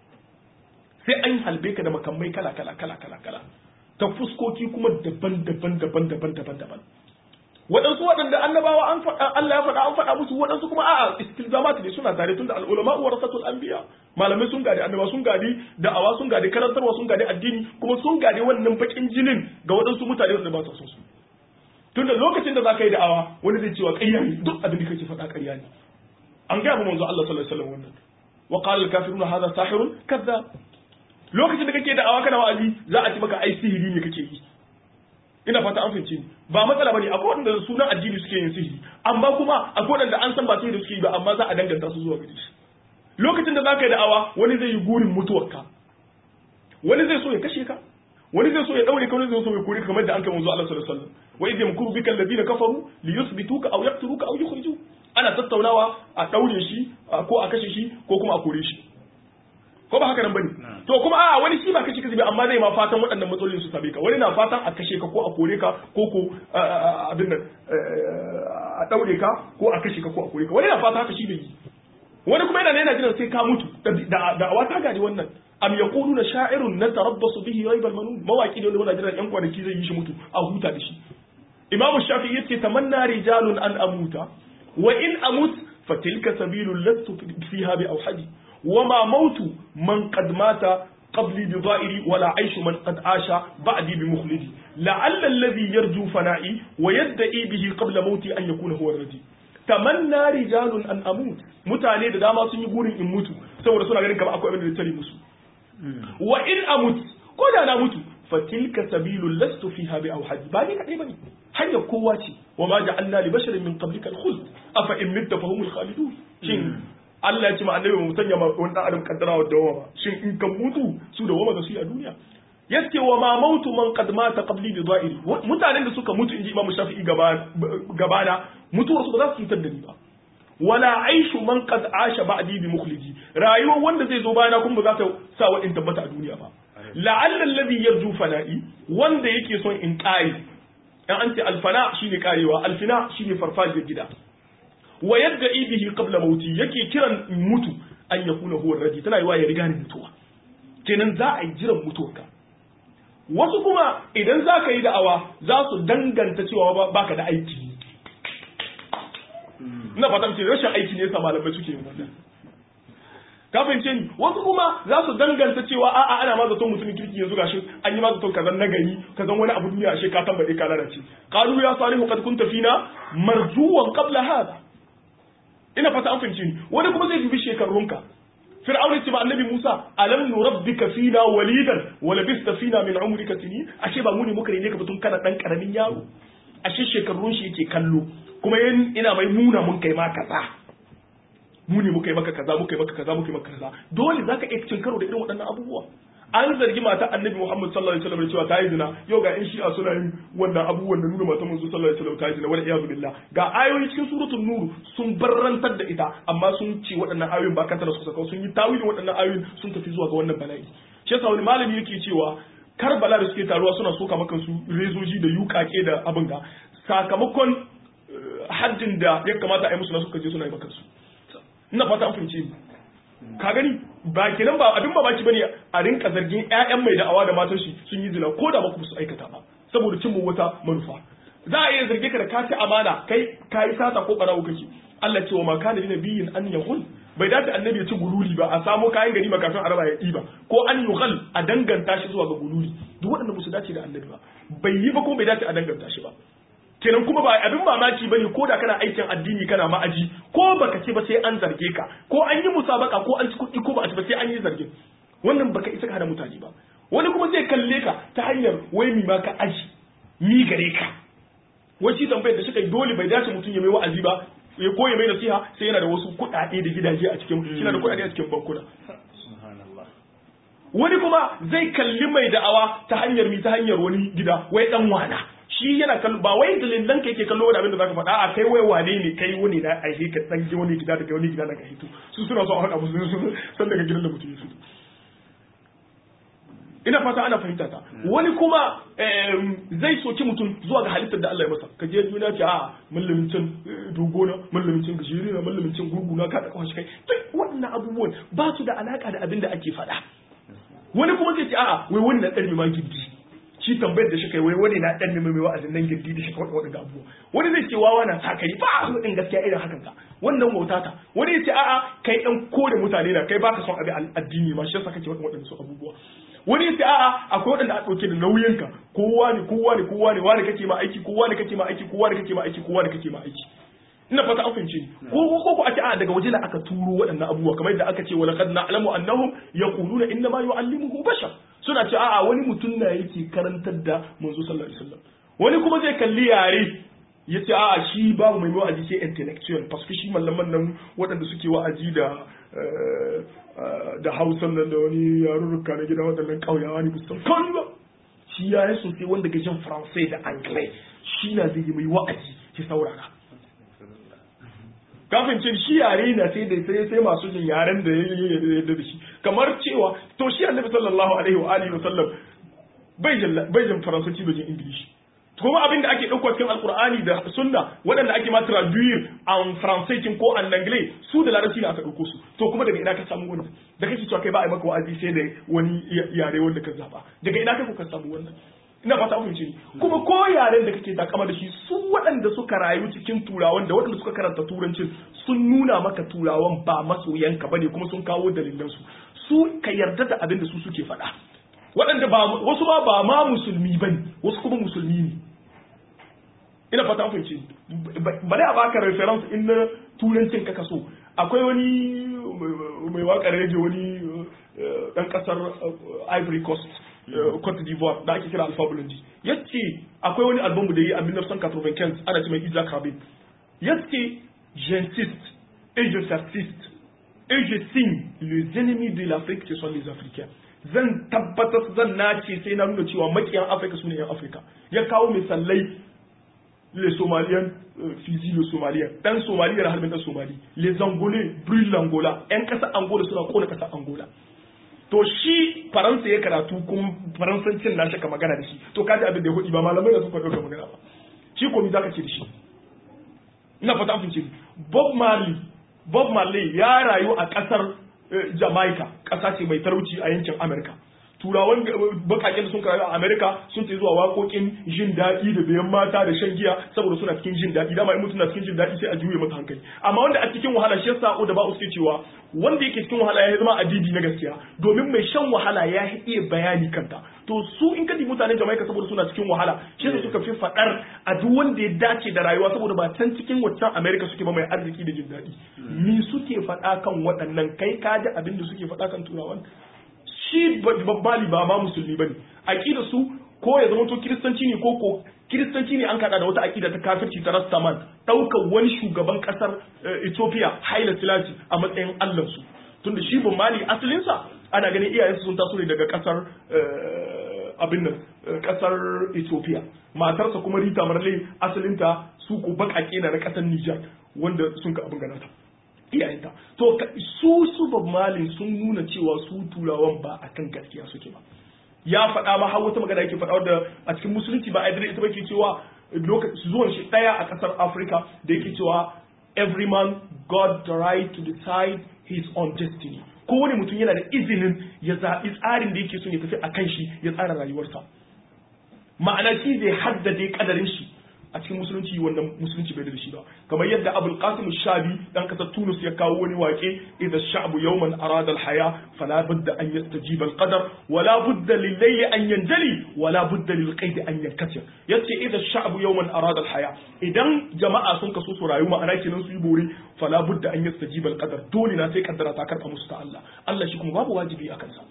sai an halbe ka da makamai kala kala kala kala kala ta fuskoki kuma daban daban daban daban daban daban waɗansu waɗanda annabawa an faɗa Allah ya faɗa an faɗa musu waɗansu kuma a'a istilzamat ne suna tare tunda al-ulama warasatul anbiya malamai sun gadi annaba sun gadi da'awa sun gadi karantarwa sun gadi addini kuma sun gadi wannan bakin jinin ga waɗansu mutane wanda ba su son su tunda lokacin da za ka yi da'awa wani zai cewa ƙarya ne duk abin da kake faɗa ƙarya ne an gaya manzo Allah sallallahu alaihi wasallam wannan wa qala al-kafiruna hadha sahirun kadhab lokacin da kake da'awa kana wa'azi za a ci maka ai sihiri ne kake yi ina fata an fahimci ni ba matsala bane akwai wanda sunan addini suke yin sihiri amma kuma akwai wanda an san ba sihiri suke yi ba amma za a danganta su zuwa gare shi lokacin da zaka yi da'awa wani zai yi gurin mutuwarka wani zai so ya kashe ka wani zai so ya daure ka wani zai so ya kore ka kamar da an kai manzo Allah sallallahu alaihi wasallam wa idh yamkuru bika alladhina kafaru liyuthbituka aw yaqtuluka aw yukhrijuka ana tattaunawa a daure shi ko a kashe shi ko kuma a kore shi ko ba haka nan bane to kuma a wani shi ba kashe kashe amma zai ma fatan waɗannan matsalolin su same ka wani na fatan a kashe ka ko a kore ka ko ko abin nan a daure ka ko a kashe ka ko a kore ka wani na fatan haka shi bai yi wani kuma yana yana jiran sai ka mutu da da awa ta gadi wannan am yaquluna sha'irun natarabbasu bihi raibal manun mawaki ne wanda jiran yan kwanaki zai yi shi mutu a huta da shi imamu shafi'i yace tamanna rijalun an amuta wa in amut fatilka sabilul lastu fiha bi awhadi وما موت من قد مات قبلي بضائري ولا عيش من قد عاش بعدي بمخلدي لعل الذي يرجو فنائي ويدعي به قبل موتي أن يكون هو الردي تمنى رجال أن أموت mutane da dama sun yi burin in mutu saboda suna ganin kamar akwai abin da tare musu wa in amut ko da na mutu fa tilka sabilul lastu fiha bi awhadi ba ni kadai bane hanyar kowa ce wa ma ja'alna li basharin min qablika al-khuld afa in mitta fa humul khalidun shin Allah ya ce ma annabi mu sanya ma wani adam kaddara wa dawa ba shin in kan mutu su da wama da su a duniya yace wa ma mautu man qad mata qabli bi dha'iri mutanen da suka mutu inji Imam Shafi'i gabana mutuwar su ba za su cutar da ni ba wala aishu man qad asha ba'di bi mukhlidi rayuwar wanda zai zo bayana kuma ba za ta sa wa in tabbata a duniya ba la'alla alladhi yarju fana'i wanda yake son in kare dan an ce alfana shine karewa alfina shine farfajiyar gida wa yadda ibihi qabla mauti yake kiran mutu an yakuna huwa radi tana yiwa ya riga ni mutuwa kenan za a yi jiran mutuwarka wasu kuma idan za ka yi da'awa za su danganta cewa baka da aiki ina fatan ce rashin aiki ne yasa malamai suke yin wannan ka fahimce ni wasu kuma za su danganta cewa a'a ana ma zaton mutumin kirki yanzu gashi an yi ma zaton kazan nagari kazan wani abu duniya ashe ka tambaye ka lalace qalu ya salihu qad kunta fina marjuwan qabla hada ina fata an fahimce ni wani kuma zai dubi shekarunka fir'auna ce ba annabi Musa alam nurabbika fina walidan wa labista fina min umrika sinin ashe ba mu ne muka rene ka batun kana dan karamin yaro ashe shekarun shi yake kallo kuma ina mai nuna mun kai ma kaza mu ne muka yi maka kaza muka yi maka kaza muka yi maka kaza dole zaka iya cin karo da irin waɗannan abubuwa an zargi mata annabi Muhammad sallallahu alaihi wasallam cewa ta yi zina yau ga in shi'a suna yin wannan abubuwan da nuna mata manzo sallallahu alaihi wasallam ta yi zina wal iyadu billah ga ayoyi cikin suratul nur sun barrantar da ita amma sun ce waɗannan ayoyin ba kanta da su saka sun yi tawilin waɗannan ayoyin sun tafi zuwa ga wannan bala'i shi yasa wani malami yake cewa Karbala da suke taruwa suna soka maka su rezoji da yukake da abin ga sakamakon haddin da ya kamata a yi musu na suka je suna yi maka su ina fata an fahimce ni ka gani ba kenan ba abin babaki bane a rinka zargin ƴaƴan mai da'awa da matan shi sun yi zina ko da ba ku su aikata ba saboda cin wata manufa za a iya zarge ka da ka ci amana kai ka yi sata ko barawo kake Allah ce wa ma kana lina biyin an yahul bai dace annabi ya ci gululi ba a samo kayan gari ba kafin araba ya ɗiba ko an yughal a danganta shi zuwa ga gululi duk waɗanda ba su dace da annabi ba bai yi ba ko bai dace a danganta shi ba kenan kuma ba abin mamaki bane ko da kana aikin addini kana ma'aji ko baka ce ba sai an zarge ka ko an yi musabaka ko an ci kuɗi ko ba a ci ba sai an yi zargin wannan baka isa ka hana mutane ba wani kuma zai kalle ka ta hanyar wai mi ma ka aji mi gare ka wai shi tambayar da shi kai dole bai dace mutum ya mai wa'azi ba ya ko ya mai nasiha sai yana da wasu kuɗaɗe da gidaje a cikin yana da kuɗaɗe a cikin bankuna wani kuma zai kalli mai da'awa ta hanyar mi ta hanyar wani gida wai dan wana shi yana kallo ba wai dalilan ka yake kallo wani abin da zaka faɗa a kai wai wane ne kai wani na aihe ka dan ji wani gida daga wani gida daga hito su suna so a haɗa musu su san daga gidan da mutum ya fito ina fata ana fahimta ta wani kuma zai soki mutum zuwa ga halittar da Allah ya masa ka je duniya ce a mallamin can dogona mallamin can gajere na mallamin can gurguna ka da kawai kai duk waɗannan abubuwan ba su da alaka da abin da ake faɗa wani kuma zai ce a'a wai wani na ɗarmi ma gindi shi tambayar da shi kai wai wani na ɗan mai wa'azin nan gindi da shi kawai waɗanda abubuwa wani zai ce wawa na sakari ba a ɗin gaskiya irin hakan ka wannan wauta ta wani ya ce a'a kai ɗan kore mutane na kai baka son abin addini ma shi yasa kake waɗanda su abubuwa wani ya ce a'a akwai waɗanda a ɗauke da nauyinka kowa ne kowa ne kowa ne wani kake ma aiki kowa ne kake ma aiki kowa ne kake ma aiki kowa ne kake ma aiki ina fata an fahimce ni ko ko ko ake a daga waje da aka turo waɗannan abubuwa kamar yadda aka ce wa laqad na'lamu annahum yaquluna inna ma yu'allimuhu bashar suna ce a'a wani mutum na yake karantar da manzo sallallahu alaihi wasallam wani kuma zai kalli yare ya ce a'a shi babu mai wa'azi sai intellectual parce que shi mallaman nan waɗanda suke wa'azi da da hausan nan da wani yarurruka na gida waɗannan ƙauyawa ne musamman kawai ba shi ya yi sosai wanda ke jin faransai da anglais shi na zai yi mai wa'azi ki saurara kafin cin shi yare na sai da sai sai masu jin yaren da ya da shi kamar cewa to shi annabi sallallahu alaihi wa alihi wa sallam bai jin bai jin faransanci bai jin ingilishi kuma abin da ake ɗauka cikin alkur'ani da sunna waɗanda ake ma traduire en français kin ko en anglais su da larabci ne aka ɗauko su to kuma daga ina ka samu wannan da kake cewa kai ba a maka wa'azi sai da wani yare wanda ka zaba daga ina kai ka samu wannan ina fata mun ni kuma ko yaren da kake takama da shi su waɗanda suka rayu cikin turawan da waɗanda suka karanta turancin sun nuna maka turawan ba masoyanka bane kuma sun kawo dalilan su su ka yarda da abin da su suke faɗa waɗanda ba wasu ba ba ma musulmi bane wasu kuma musulmi ne ina fata an fahimci bari a baka reference in na turancin ka kaso akwai wani mai waƙar rage wani ɗan ƙasar Ivory Coast Cote d'Ivoire da ake kira Alpha Blondy yace akwai wani album da yi a 1995 ana ce mai Isaac Rabin yace j'insiste et je persiste et je signe les ennemis de l'Afrique ce sont les Africains zan tabbatar zan nace sai na nuna cewa makiyan Afirka su ne yan Afirka ya kawo misalai les Somaliens euh, fusillent le Somalien dan Somalie da harbin dan Somali les Angolais brûlent l'Angola yan kasa Angola suna kona kasa Angola to shi faransa ya karatu kuma faransancin na shaka magana da shi to kaji abin da ya hudi ba malamai da suka ɗauka magana ba shi ko mi zaka ce da shi ina fata an fice Bob Marley Bob Marley ya rayu a ƙasar Jamaica ƙasa ce mai talauci a yankin America turawan bakaken da sun rayu a America sun ce zuwa waƙoƙin jin daɗi da biyan mata da shan giya saboda suna cikin jin daɗi dama in mutum na cikin jin daɗi sai a juye masa hankali amma wanda a cikin wahala shi yasa da ba suke cewa wanda yake cikin wahala ya zama adibi na gaskiya domin mai shan wahala ya iya bayani kanta to su in kadi mutanen Jamaica saboda suna cikin wahala shi yasa suka fi faɗar a duk wanda ya dace da rayuwa saboda ba can cikin waccan America suke ba mai arziki da jin daɗi ni suke faɗa kan waɗannan kai ka ji abin da suke faɗa kan turawan shi babbali ba ma musulmi bane aqida su ko ya zama to kiristanci ne ko ko kiristanci ne an kada da wata aqida ta kafirci ta rastaman daukar wani shugaban kasar Ethiopia Haile Selassie a matsayin Allah su tunda shi babbali asalin sa ana ganin iyayensu sun taso ne daga kasar abin nan kasar Ethiopia matarsa kuma Rita Marley asalinta su ko bakake na kasar Niger wanda sun ka abin ganata iyayenta to su su Bob Marley sun nuna cewa su turawan ba akan gaskiya suke ba ya faɗa ma har wata magana yake faɗa da a cikin musulunci ba a ita ba ke cewa lokaci zuwan shi ɗaya a ƙasar Africa da yake cewa every man got the right to decide his own destiny kowane mutum yana da izinin ya zaɓi tsarin da yake so ya tafi a kan shi ya tsara rayuwarsa ma'ana shi zai haddade kadarin shi a cikin musulunci wannan musulunci bai da shi ba kamar yadda abul qasim shabi dan kasar tunus ya kawo wani wake idza sha'bu yawman arada al haya fala budda an yastajiba al qadar wala budda lil layli an yanjali wala budda lil qaid an yankatir yace idza sha'bu yawman arada al haya idan jama'a sun kaso su rayu ma'ana kenan su yi bore fala budda an yastajiba al qadar dole na sai kaddara ta karba musu ta Allah Allah shi kuma babu wajibi akan sa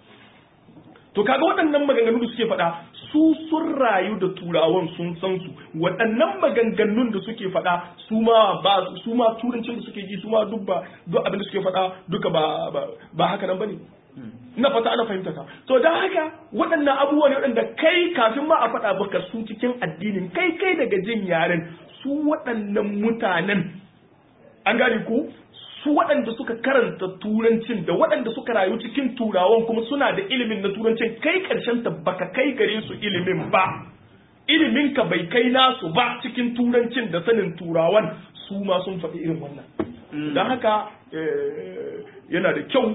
to kaga waɗannan maganganu da suke faɗa su sun rayu da turawan sun san su waɗannan maganganun da suke faɗa su ma ba su ma turancin da suke ji su ma duk ba duk abin da suke faɗa duka ba ba haka nan bane ina fata ana fahimta ka to dan haka waɗannan abubuwa ne waɗanda kai kafin ma a faɗa baka su cikin addinin kai kai daga jin yaren su waɗannan mutanen an gane ko su waɗanda suka karanta turancin da waɗanda suka rayu cikin turawan kuma suna da ilimin na turancin kai ƙarshen ta baka kai gare su ilimin ba ilimin ka bai kai nasu ba cikin turancin da sanin turawan su ma sun faɗi irin wannan don haka yana da kyau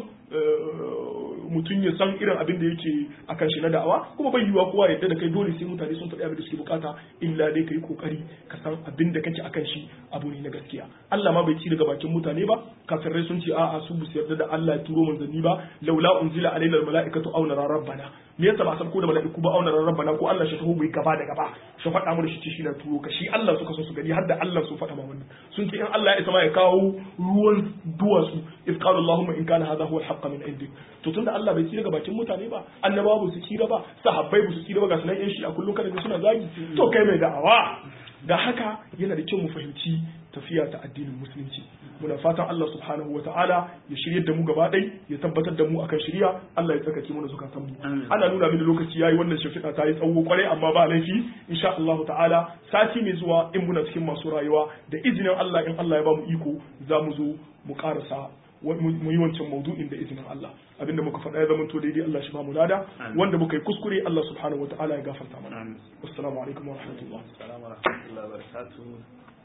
mutum ya san irin abin da yake a kan shi na da'awa kuma bai yiwuwa kowa yadda da kai dole sai mutane sun faɗi abin da suke bukata illa dai ka yi kokari ka san abin da kake akan shi abu ne na gaskiya Allah ma bai ci daga bakin mutane ba kafirai sun ce a'a su bu yarda da Allah ya turo manzanni ba laula unzila alaina almalaikatu aw nara rabbana me yasa ba san ko da mala'iku ba aw nara rabbana ko Allah shi taho bai gaba da gaba shi faɗa mu da shi shi na turo ka shi Allah suka so su gani har da Allah su faɗa ma wannan sun ce in Allah ya isa ma ya kawo ruwan duwatsu if qala Allahumma in kana hadha huwa al min indik to tunda Allah bai tsira ga bakin mutane ba annabawa ba su tsira ba sahabbai ba su tsira ba ga sunan yan shi a kullum kada suna zagi to kai mai da'awa da haka yana da kyau mu fahimci tafiya ta addinin musulunci muna fatan Allah subhanahu wa ta'ala ya shirye da mu gaba ɗai ya tabbatar da mu akan shirya Allah ya tsakake mu da zukatan mu ana nuna mini lokaci yayi wannan shafi'a ta yi tsawo kwarai amma ba laifi insha Allah ta'ala sati mai zuwa in muna cikin masu rayuwa da izinin Allah in Allah ya ba mu iko za mu zo mu karasa mu yi wancan maudu'in da izinin Allah abinda muka faɗa ya zama to daidai Allah shi ba mu lada wanda muka yi kuskure Allah subhanahu wataala ya gafarta mana assalamu alaikum wa rahmatullah assalamu wa barakatuh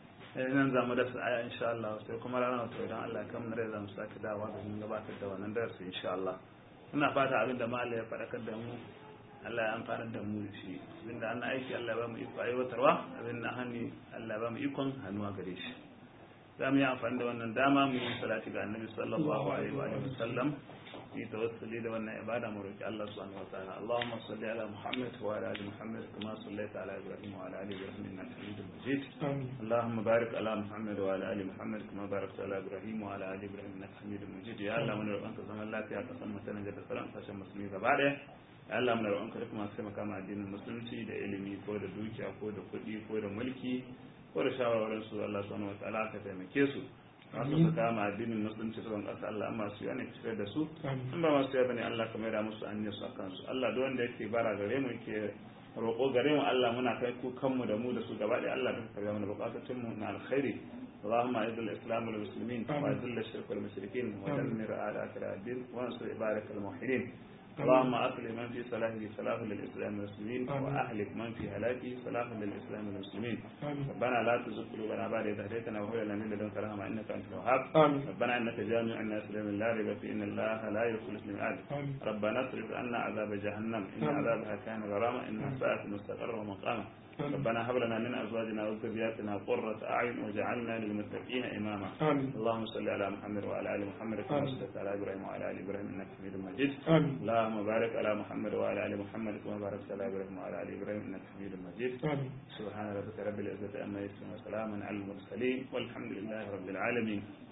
nan za mu dasa aya insha Allah sai kuma ranar to idan Allah ya kamar da mu sake dawowa da mun gabatar da wannan darasi insha Allah ina fata abin da malai ya faɗakar da mu Allah ya amfana da mu shi abinda an aiki Allah ya ba mu iko aiwatarwa abin da hannu Allah ya ba mu ikon hannuwa gare shi za mu yi amfani da wannan dama mu yi salati ga annabi sallallahu alaihi wa sallam yi tawassuli da wannan ibada mu roki Allah subhanahu wa ta'ala Allahumma salli ala Muhammad wa ala ali Muhammad kama sallaita ala Ibrahim wa ala ali Ibrahim innaka Hamidum Majid Allahumma barik ala Muhammad wa ala ali Muhammad kama barakta ala Ibrahim wa ala ali Ibrahim innaka Hamidum Majid ya Allah mun roƙonka zaman lafiya ka san mutanen da sauran kasashen musulmi gaba ɗaya ya Allah mun roƙonka duk masu taimaka ma addinin musulunci da ilimi ko da dukiya ko da kuɗi ko da mulki ko da shawarwarin su Allah subhanahu wa ta'ala ka taimake su masu su kama addinin musulunci su ƙasa Allah amma su yana fitar da su in ba masu yaba ne Allah ka maida musu an su a kansu Allah duk wanda yake bara gare mu yake roƙo gare mu Allah muna kai ku kanmu da mu da su gaba ɗaya Allah ka karya mana buƙatun mu na alkhairi اللهم اعز الاسلام والمسلمين واذل الشرك والمشركين ودمر اعداءك الدين وانصر عبادك الموحدين اللهم أصلح من في صلاحه صلاح للإسلام والمسلمين آمين. وأهلك من في هلاكه صلاح للإسلام والمسلمين آمين. ربنا لا تزغ قلوبنا بعد إذ هديتنا وهب لنا من لدنك رحمة إنك أنت الوهاب آمين. ربنا إنك جامع الناس ليوم لا ريب فيه إن الله لا يخلف الميعاد آمين. ربنا اصرف عنا عذاب جهنم إن آمين. عذابها كان غراما إنها ساءت مستقرا ومقاما آمين. ربنا هب لنا من أزواجنا وذرياتنا قرة أعين وجعلنا للمتقين إماما آمين. اللهم صل على محمد وعلى آل محمد كما آمين. صليت على إبراهيم وعلى آل إبراهيم إنك حميد مجيد آمين اللهم بارك على محمد وعلى ال محمد كما باركت على ابراهيم وعلى ال ابراهيم انك حميد مجيد آمين سبحان ربك رب العزه عما يصفون وسلام على المرسلين والحمد لله رب العالمين